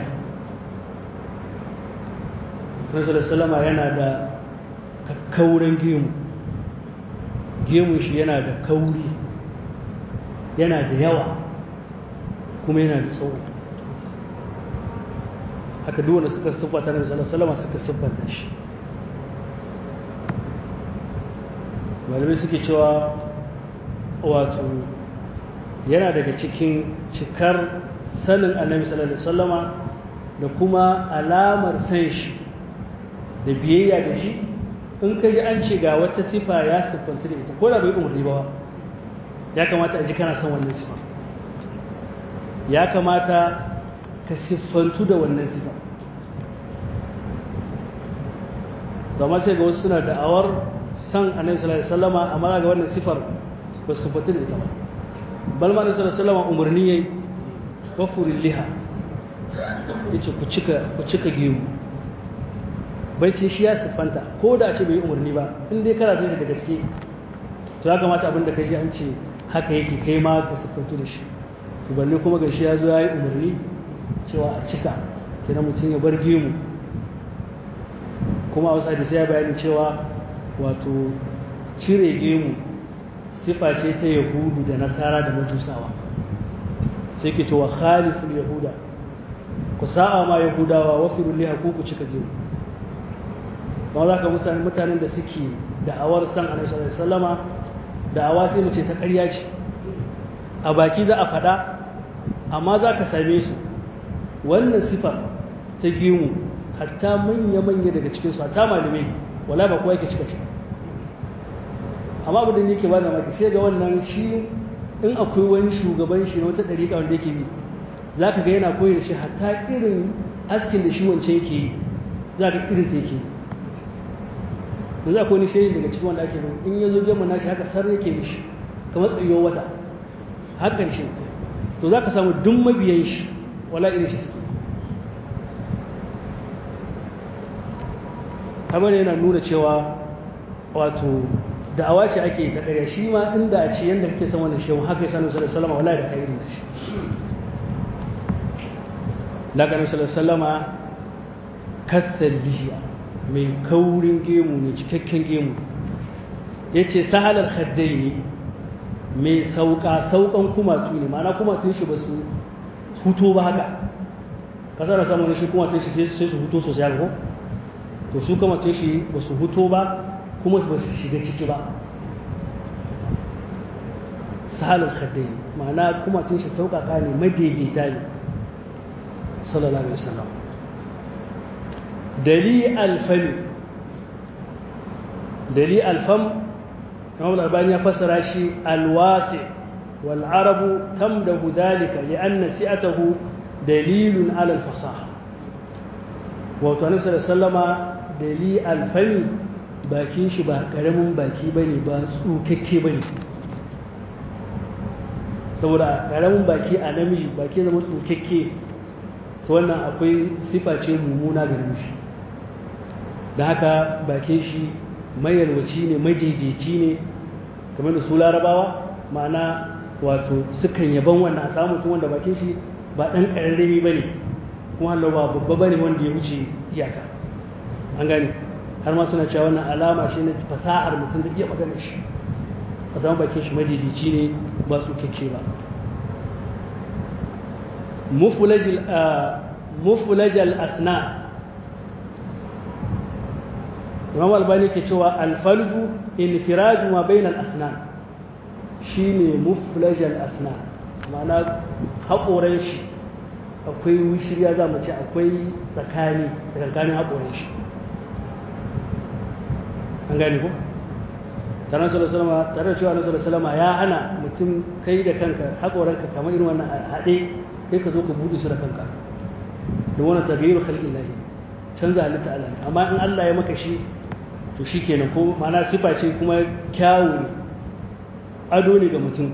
Speaker 1: Nasarar salama yana da kakkauren gemu gemun shi yana da kauri yana da yawa kuma yana da tsawo haka duwanda suka siffata na Nasarar salama suka siffata shi malamai suke cewa wato yana daga cikin cikar sanin annabi sallallahu alaihi wasallama da kuma alamar san shi da biyayya da shi in ka ji an ce ga wata sifa ya siffanta da ita ko da bai umarni ba ya kamata a ji kana son wannan sifa ya kamata ka siffantu da wannan sifa amma sai ga wasu suna da'awar san annabi sallallahu alaihi wasallama amma ga wannan sifar ba su siffanta da ita ba bal ma annabi sallallahu alaihi wasallama umarni yayi wafurin liha yace ku cika ku cika gemu bai ce shi ya siffanta ko da ce bai umarni ba in dai kana son shi da gaske to ya kamata abin da kai shi an ce haka yake kai ma ka siffantu da shi to balle kuma ga shi ya zo ya yi umarni cewa a cika kenan mutum ya bar gemu kuma a wasu hadisi ya bayani cewa wato cire gemu sifa ce ta yahudu da nasara da majusawa sai ke cewa khaliful yahuda ku sa'a ma yahudawa wa firul liha ku cika gemu ba za ka musa mutanen da suke da'awar san annabi sallallahu alaihi wasallama da'awa sai mu ce ta ƙarya ce a baki za a faɗa amma za ka same su wannan sifa ta gemu hatta manya-manya daga cikinsu hatta malamai wala ba kowa yake cika shi amma abin da yake ba da maki sai ga wannan shi in akwai wani shugaban shi na wata ɗariƙa wanda yake bi za ka ga yana koyi da shi hatta irin askin da shi wancan yake yi za ka irin ta yake yi da za akwai wani shayin daga cikin wanda ake bin in ya zo gemu na shi haka sar yake mishi kamar tsayuwar wata hakan shi to za ka samu duk mabiyan shi wala irin shi suke kamar yana nuna cewa wato da'awa ce ake ta ƙarya shi ma inda a ce yadda kake san wannan shehu haka ya sanin sallallahu salama wala da kai irin shi lakanin sallallahu salama kathar lihiya mai kaurin gemu ne cikakken gemu ya ce sahalar haddai ne mai sauka saukan kumatu ne ma'ana kumatun shi ba su huto ba haka kasar da samun shi kumatun shi sai su huto sosai haka ko to su kumatun shi ba su huto ba kuma ba su shiga ciki ba sahalar haddai ma'ana kumatun shi sauƙaƙa ne madaidaita ne sallallahu alaihi wasallam dali alfami dali alfam Imam Albani ya fassara shi alwasi wal arabu tamdahu dhalika li'anna si'atahu dalilun ala al-fasaha wato annabi sallama dali alfami bakin shi ba karamin baki bane ba tsukakke bane saboda karamin baki a namiji baki zama tsukakke to wannan akwai sifa ce mummuna ga namiji da haka bakin shi mayalwaci ne madaidaici ne kamar da su larabawa ma'ana wato sukan yaban wannan a samu mutum wanda bakin shi ba ɗan ƙararrami ba ne kuma hallo ba babba ba ne wanda ya wuce iyaka an gane har ma suna cewa wannan alama shi na fasahar mutum da iya magana shi a samu bakin shi madaidaici ne muflajal asna imam albani ke cewa alfalju infiraju ma bainal asna shine muflajal asna ma'ana haƙoran shi akwai wishirya za mu ce akwai tsakani tsakankanin haƙoran shi an gani ko tare da salama tare da cewa na salama ya hana mutum kai da kanka haƙoranka kamar irin wannan haɗe kai ka zo ka buɗe su da kanka da wannan tagayyar khalqin lahi canza halitta Allah ne amma in Allah ya maka shi to shikenan ko ma'ana sifa ce kuma kyawu ne ado ne ga mutum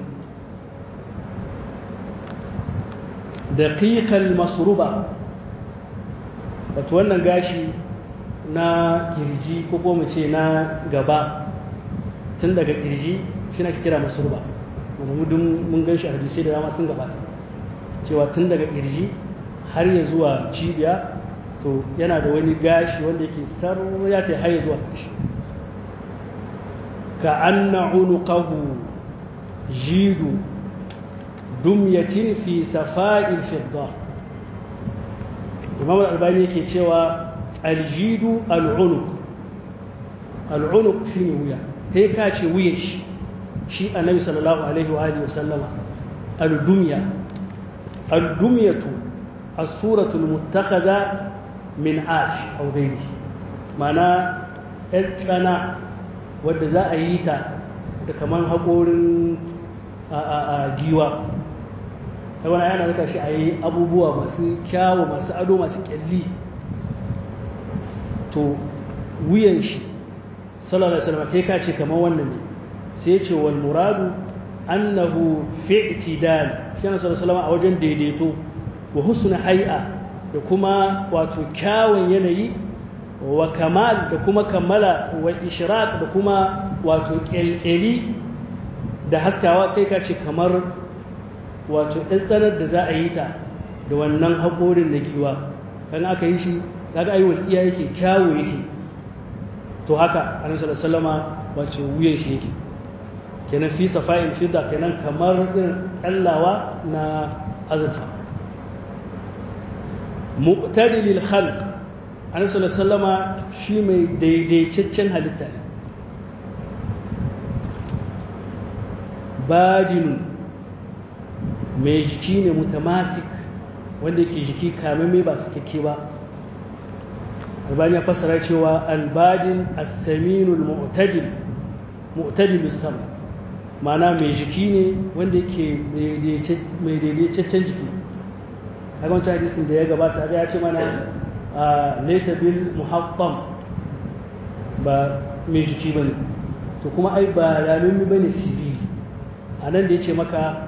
Speaker 1: daqiqal masruba wato wannan gashi na kirji ko ko mu ce na gaba tun daga kirji shi na kira masruba wanda mu mun gan shi a hadisai da dama sun gabata cewa tun daga kirji har ya zuwa cibiya to yana da wani gashi wanda yake ya ta har ya zuwa ƙarshe ka anna unuqahu jidu dumyatin fi safa'il fidda imam al-albani yake cewa aljidu al'unuq al'unuq shine wuya kai ka ce wuyan shi shi annabi sallallahu alaihi wa alihi wasallama al-dumya al-dumyatu as-suratu al-muttakhadha min ash aw ghayrihi mana tsana wadda za a yi ta da kaman haƙorin a giwa da wani yana zaka shi a yi abubuwa masu kyawu masu ado masu kyalli to wuyan shi sallallahu alaihi wasallam kai ka ce kamar wannan ne sai ce wal muradu annahu fi i'tidal shi ne sallallahu a wajen daidaito wa husna hay'a da kuma wato kyawun yanayi wa kamal da kuma kammala wa ishraq da kuma wato kyalkyali da haskawa kai ka ce kamar wato tsanar da za a yi ta da wannan haƙorin na giwa kan aka yi shi kaga ayi walƙiya yake kyawu yake to haka annabi sallallahu alaihi wasallama wace wuyan shi yake kenan fi safa'in fidda kenan kamar irin kallawa na azurfa mu'tadilil khalq annabi sallallahu alaihi wasallama shi mai daidaitaccen halitta ne badinun mai jiki ne mutamasik wanda yake jiki kame ba su kake ba albani ya fassara cewa albadin as-saminul mu'tadil mu'tadil sam ma'ana mai jiki ne wanda yake mai daidaitaccen jiki kaga wancan hadisin da ya gabata ga ya ce mana laysa bil muhattam ba mai jiki bane to kuma ai ba ramin bane sirri a nan da ya ce maka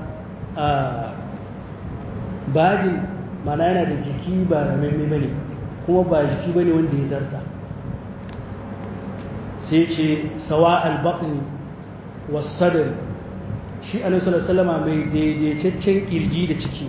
Speaker 1: badin mana yana da jiki ba ramin bane kuma ba jiki bane wanda ya zarta sai ce sawa al-baqni was-sadr shi annabi sallallahu alaihi wasallam mai daidaitaccen kirji da ciki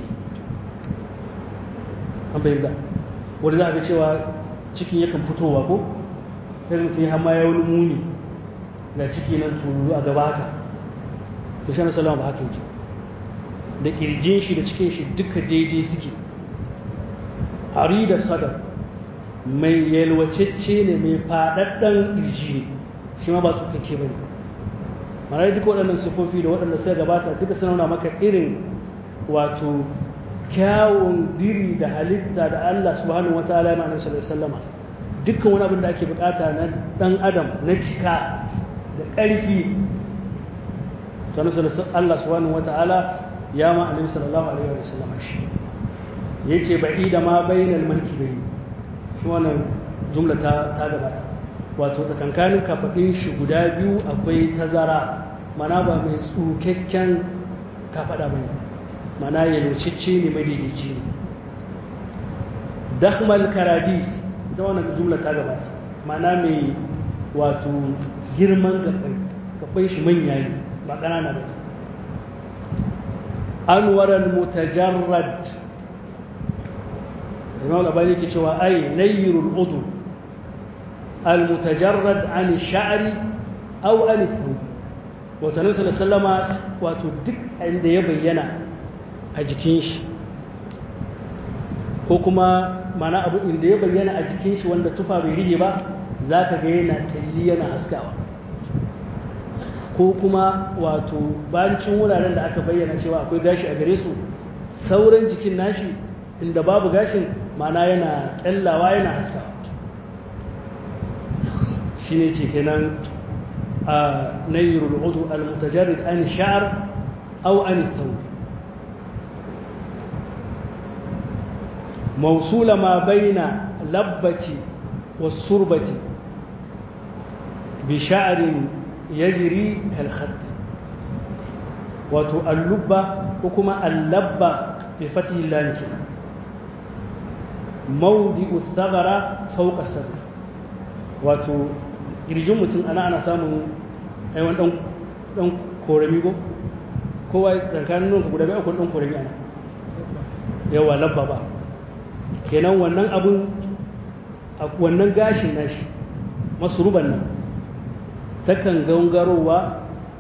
Speaker 1: an bayyana wanda za a ga cewa cikin yakan fitowa ko sai mutum ya hama ya wani muni ga ciki nan turu a gaba haka to shi annabi sallallahu ba haka yake da kirjin shi da cikin shi duka daidai suke hari da sadar mai yalwacecce ne mai faɗaɗɗen kirji ne shi ma ba tsukakke ba ne mana duka waɗannan sifofi da waɗanda suka gabata duka sun nuna maka irin wato kyawun diri da halitta da Allah subhanahu wataala ya ma'anar sallallahu sallama dukkan wani abin da ake bukata na ɗan adam na cika da ƙarfi to Allah subhanahu wataala ya ma'anar sallallahu alaihi wa sallama shi yace ba'ida ma bainal mankibayn shi wannan jumla ta ta gabata wato tsakankanin kafaɗin shi guda biyu akwai tazara mana ba mai tsukakken kafaɗa ba ne mana yalwacicce ne madaidaici ne dahmal karadis da wannan jumla ta gabata mana mai wato girman gabai gabai shi manya ne ba ƙanana ba anwaran mutajarrad imam labari ke cewa ai nayyirul udu المتجرد عن الشعر أو عن الثوب وتنبي صلى الله عليه وسلم wato duk inda ya bayyana a jikin shi ko kuma mana abu inda ya bayyana a jikin shi wanda tufa bai rige ba za ka ga yana kyalli yana haskawa ko kuma wato bancin wuraren da aka bayyana cewa akwai gashi a gare su sauran jikin nashi inda babu gashin mana yana kyallawa yana haskawa shi ne ce kenan a nayrul udu al-mutajarrid an sha'r aw an thawb موصول ما بين لبة والسربة بشعر يجري كالخط wato allubba ko kuma allabba bi fatihi lam kenan mawdi'u thagara fawqa sadr wato irjin mutum ana ana samun ai wani dan dan korami go kowa tsakanin nunka guda biyu akwai dan korami ana yawa labba ba kenan wannan abun wannan gashin nashi masuruban nan takan gangarowa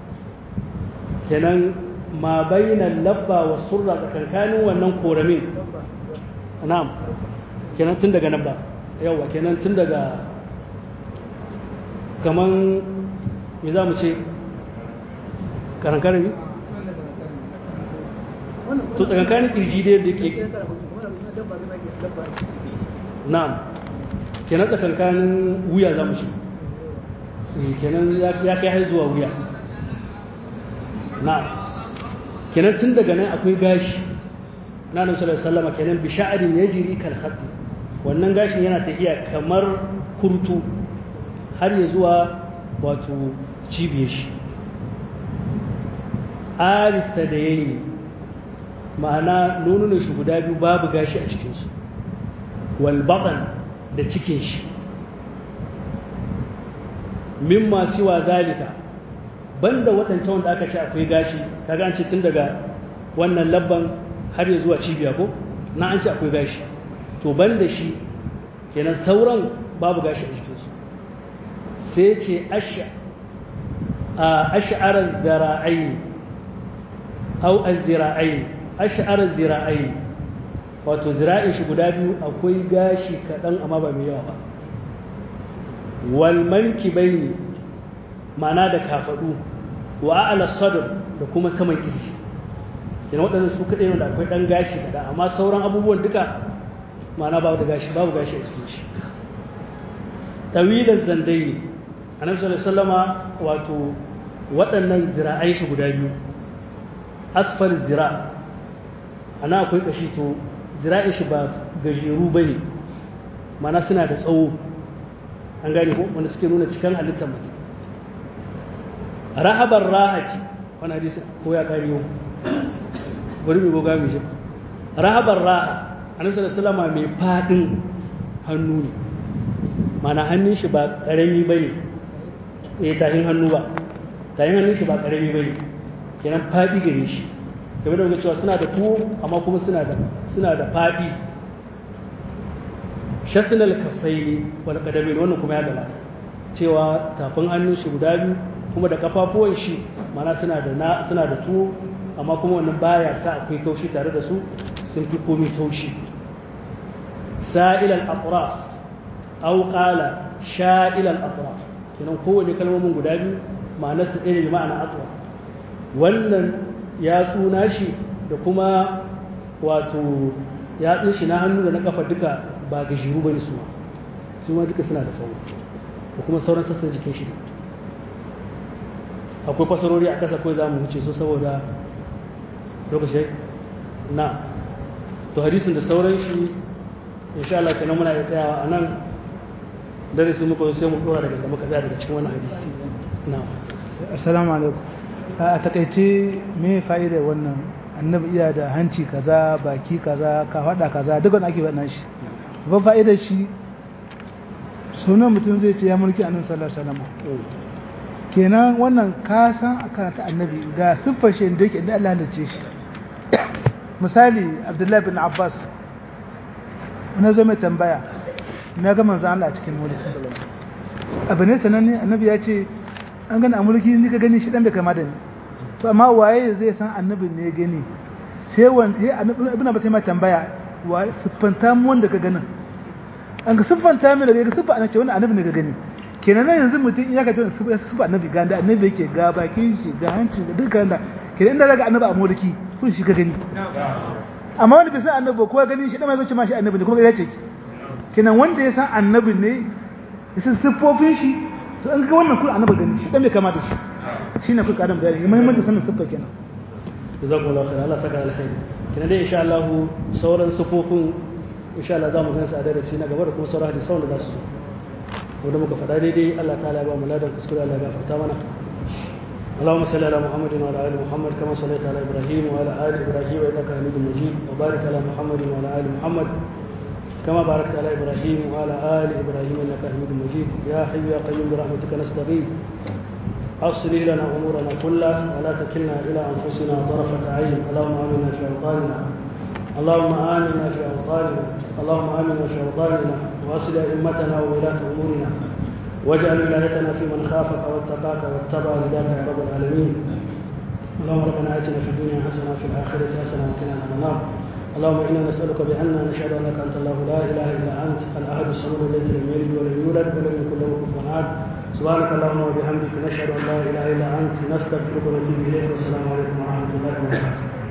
Speaker 1: kenan ma bainan labba wa surra tsakankanin wannan koramin na'am kenan tun daga nan ba yawa kenan tun daga kaman me za mu ce karankarin to tsakankanin kirji da yadda ke na'am kenan tsakankanin wuya za mu ce kenan ya kai har zuwa wuya na'am kenan tun daga nan akwai gashi na nan sallallahu sallama kenan bi sha'arin yajri kal khatt wannan gashin yana tafiya kamar kurtu har ya zuwa wato cibiyar shi arista da yayi ma'ana nonunan shi guda biyu babu gashi a cikinsu wal baqan da cikin shi mimma siwa zalika banda waɗancan wanda aka ce akwai gashi kaga an ce tun daga wannan labban har ya zuwa cibiya ko na an ce akwai gashi to banda shi kenan sauran babu gashi a jikinsu sai ce ash'arar zira'ai au al-zira'ai ash'arar zira'ai wato zira'in shi guda biyu akwai gashi kaɗan amma ba mai yawa ba wal manki bai ma'ana da kafaɗu wa a'ala sadr da kuma saman kirji kina waɗannan su kaɗai wanda akwai ɗan gashi kaɗan amma sauran abubuwan duka ma'ana babu da gashi babu gashi a cikin shi tawilan zandai ne annabi sallallahu alaihi wato waɗannan zira'ai shi guda biyu asfal zira ana akwai kashi to zira'in shi ba gajeru bane mana suna da tsawo an gane ko wanda suke nuna cikin halittar mutum rahabar rahati wani hadisi ko ya kare yau bari mu goga mu shi rahabar raha annabi sallallahu alaihi mai fadin hannu ne mana hannun shi ba karami bane eh tahin hannu ba tahin hannun shi ba karami bane kenan fadi gare shi game da wani cewa suna da tuwo amma kuma suna da suna da fadi shatnal kafaini wal qadamin wannan kuma ya gabata cewa tafin hannun shi guda biyu kuma da kafafuwan shi mana suna da na suna da tuwo amma kuma wannan baya sa akwai kaushi tare da su sun fi komai taushi sa'ilal atraf aw qala sha'ilal atraf kenan kowane kalmomin guda biyu ma'anar su ɗaya ne ma'ana atraf wannan ya tsuna shi da kuma wato ya shi na hannu da na kafa duka ba gajiru bane su su ma duka suna da tsawo da kuma sauran sassan jikin shi akwai fasarori a ƙasa kawai za mu wuce su saboda lokaci na to hadisin da sauran shi insha Allah kenan muna iya tsayawa a nan darasi muka sai mu dora daga muka tsaya daga cikin wani hadisi na
Speaker 2: assalamu alaikum a takaice me fa'idar wannan annabi iya da hanci kaza baki kaza ka faɗa kaza duk wani ake faɗa shi ba fa'idar shi sunan mutum zai ce ya mulki annabi sallallahu alaihi wasallam kenan wannan ka san akan ta annabi ga siffar shi da yake da Allah halice shi misali Abdullahi bin Abbas na zo mai tambaya na ga manzo Allah a cikin mulki abu ne sananne annabi ya ce an gani a mulki ni ka gani shi dan bai kama da ni to amma waye zai san annabi ne gani sai wanda sai annabi ibn Abbas mai tambaya wa siffanta mu wanda ka ganin an ga siffanta mu daga siffa ana ce wannan annabi ne ka gani kenan nan yanzu mutum ya ka ce siffa annabi ga da annabi yake ga bakin shi ga hanci ga dukkan da kenan inda daga annabi a mulki kun shi ka gani amma wanda bai san annabi ko ya gani shi dan mai zo ce ma shi annabi ne kuma ya ce ki kenan wanda ya san annabi ne ya san siffofin shi to an ga wannan kun annabi gani shi dan bai kama da shi shine kuka adam bayani muhimmancin sanin siffa kenan
Speaker 1: jazakumullahu khair Allah saka alkhairi kina dai insha Allah sauran sufofin insha Allah za mu gansu a darasi na gaba da kuma sauran hadisan da za su zo wanda muka faɗa daidai Allah ta'ala ya ba mu ladan kuskure Allah ya gafarta mana اللهم صل على محمد وعلى ال محمد كما صليت على ابراهيم وعلى ال ابراهيم انك حميد مجيد وبارك على محمد وعلى ال محمد كما باركت على ابراهيم وعلى ال ابراهيم انك حميد مجيد يا حي يا قيوم برحمتك نستغيث أصلح لنا أمورنا كلها ولا تكلنا إلى أنفسنا طرفة عين اللهم آمنا في أوطاننا اللهم آمنا في أوطاننا اللهم آمنا في أوطاننا وأصل أئمتنا وولاة أمورنا واجعل ولايتنا في من خافك واتقاك واتبع رضاك يا رب العالمين اللهم ربنا آتنا في الدنيا حسنة وفي الآخرة حسنة وقنا عذاب النار اللهم إنا نسألك بأننا نشهد أنك أنت الله لا إله إلا أنت الأحد الصمد الذي لم يلد ولم يولد ولم يكن له كفوا أحد سبحانك اللهم وبحمدك نشهد أن لا إله إلا أنت نستغفرك ونتوب إليك والسلام عليكم ورحمة الله وبركاته